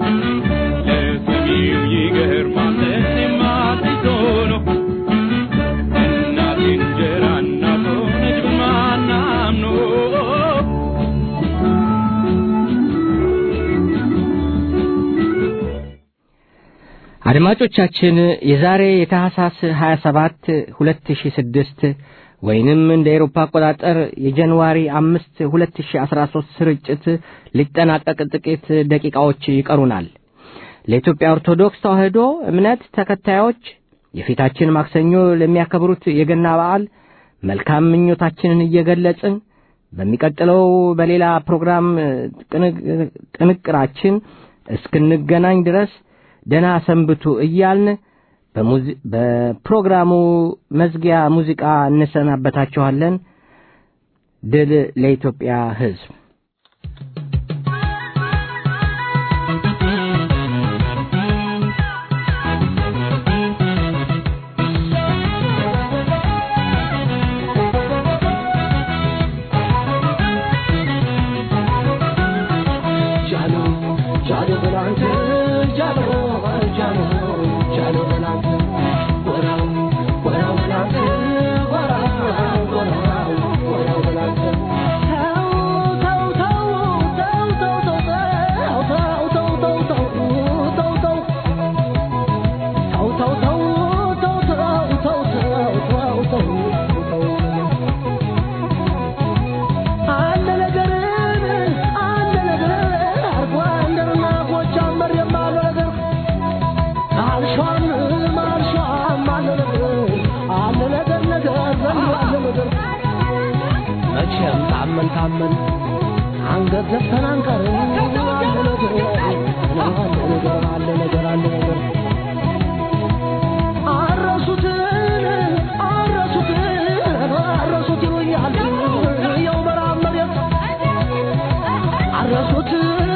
ለሰሚው ይገርማል ማቲዞ ነው እናት እንጀራ እናት ሆነች በማናም ነው አድማጮቻችን የዛሬ የታህሳስ 27 2006 ወይንም እንደ ኤሮፓ አቆጣጠር የጃንዋሪ 5 2013 ስርጭት ሊጠናቀቅ ጥቂት ደቂቃዎች ይቀሩናል። ለኢትዮጵያ ኦርቶዶክስ ተዋሕዶ እምነት ተከታዮች የፊታችን ማክሰኞ ለሚያከብሩት የገና በዓል መልካም ምኞታችንን እየገለጽን በሚቀጥለው በሌላ ፕሮግራም ጥንቅራችን እስክንገናኝ ድረስ ደና ሰንብቱ እያልን በፕሮግራሙ መዝጊያ ሙዚቃ እንሰናበታችኋለን። ድል ለኢትዮጵያ ሕዝብ። መቼም ታመን ታመን አንገት ዘግተን አንቀርም። አለ ነገር አለ ነገር አለ ነገር አለ ነገር አረሱትን አረሱትን አረሱት ይሉኛል ያው በራም መሬት አረሱት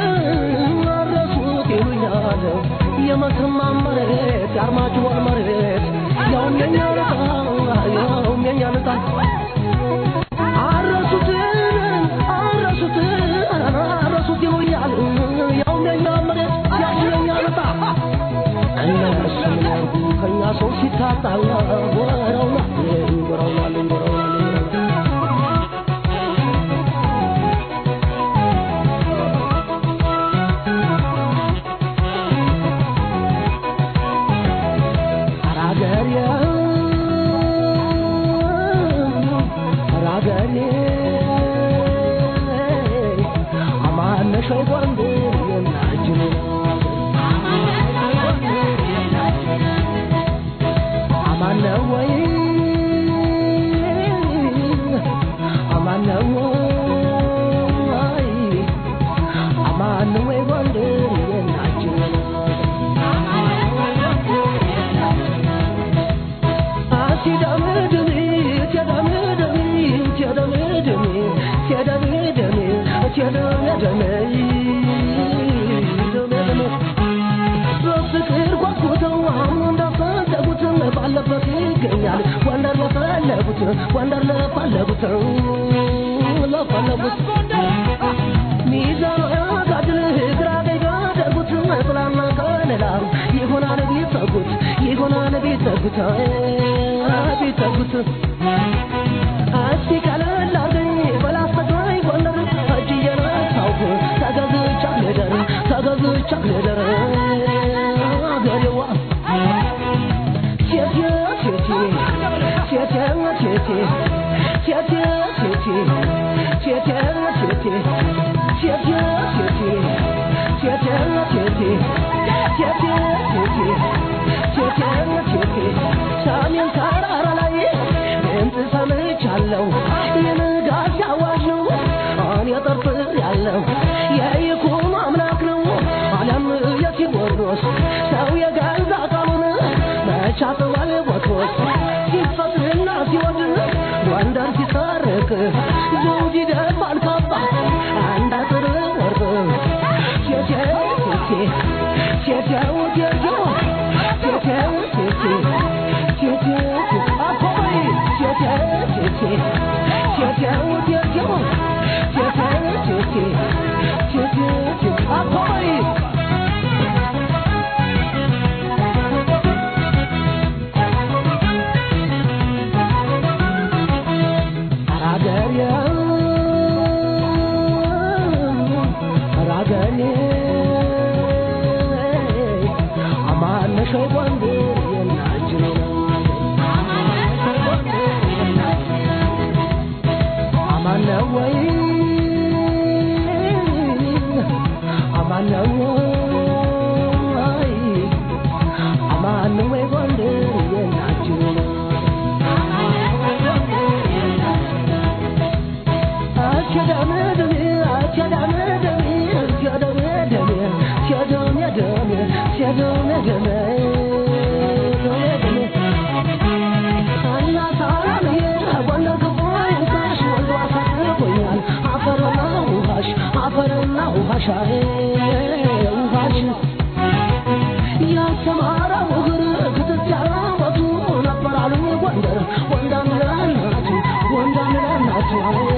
አረሱት ይሉኛል የመተማ መሬት የአርማጭሆን መሬት ያውም የኛ ልጣ ያውም የኛ ልጣ አረሱትን አረሱትን አረሱት ይሉኛል ያውም የኛ መሬት ያውም የኛ ልጣ እነሱ ምን ያርጉ ከኛ ሰው ሲታጣ ወረውናል ወረውናል ወረውናል አራገሬ አራገሬ አማነሽ ወይ ጎንደር የናጅን አማነ ወይ አማነ ወይ አማነ ወይ ጎንደር የናጅን በፍቅር ጓጉተው አሁን እንዳፈለጉት ባለበት ይገኛል ወንደር ለፈለጉት ወንደር ለፈለጉት ለፈለጉት ሚዛኑ ያጋድል ግራ ቀኝ ያደርጉት ጥላና ከለላ ይሆናል ቢጠጉት ይሆናል ቢጠጉት ቢጠጉት እስቲ ቀለል አርገኝ በላስተግራይ ጎንደር እጅ እየነሳሁ ተገዝቻ ልደር ተገዝቻ ልደር አገሬዋ ሴቴ ሴቴ ሴቴ ሴቴ ሴቴ ሴቴ ሴቴ ሴቴ ሴቴ ሰሜን ተራራ ላይ ድምፅ ሰምቻለሁ የንጋት አዋጅ ነው እኔ ጠርጥር ያለው የይኩኖ አምላክ ነው ዓለም የቴዎድሮስ ሰው የገዛ ቃሉን መቻጥዋል ቦትሮስ ሲፈትና ሲወድ ጎንደር ሲሰርቅ ዘውድ ይደፋል ካባ አንድ አጥር ወርቅ ሴቴው ሴቴ ሴቴው ሴቴው ሴቴው ሴቴ ሴቴው አኮይ ሴቴው ሴቴ ሴቴው ሴቴው ሴቴው ሴቴ ሴቴው አኮይ ራገሬ ራገሬ አማነሽ ወንዴ የናችን አማነ ወይ አማነ ወይ አማነ ወይ ወንዴ የናችን አፈርና ውሃሽ ውሃሽ ያስተማረው እግር ክትት ያራወቱ ነበር አሉ ጎንደር ወንዳም ለናቱ ወንዳም ለናቱ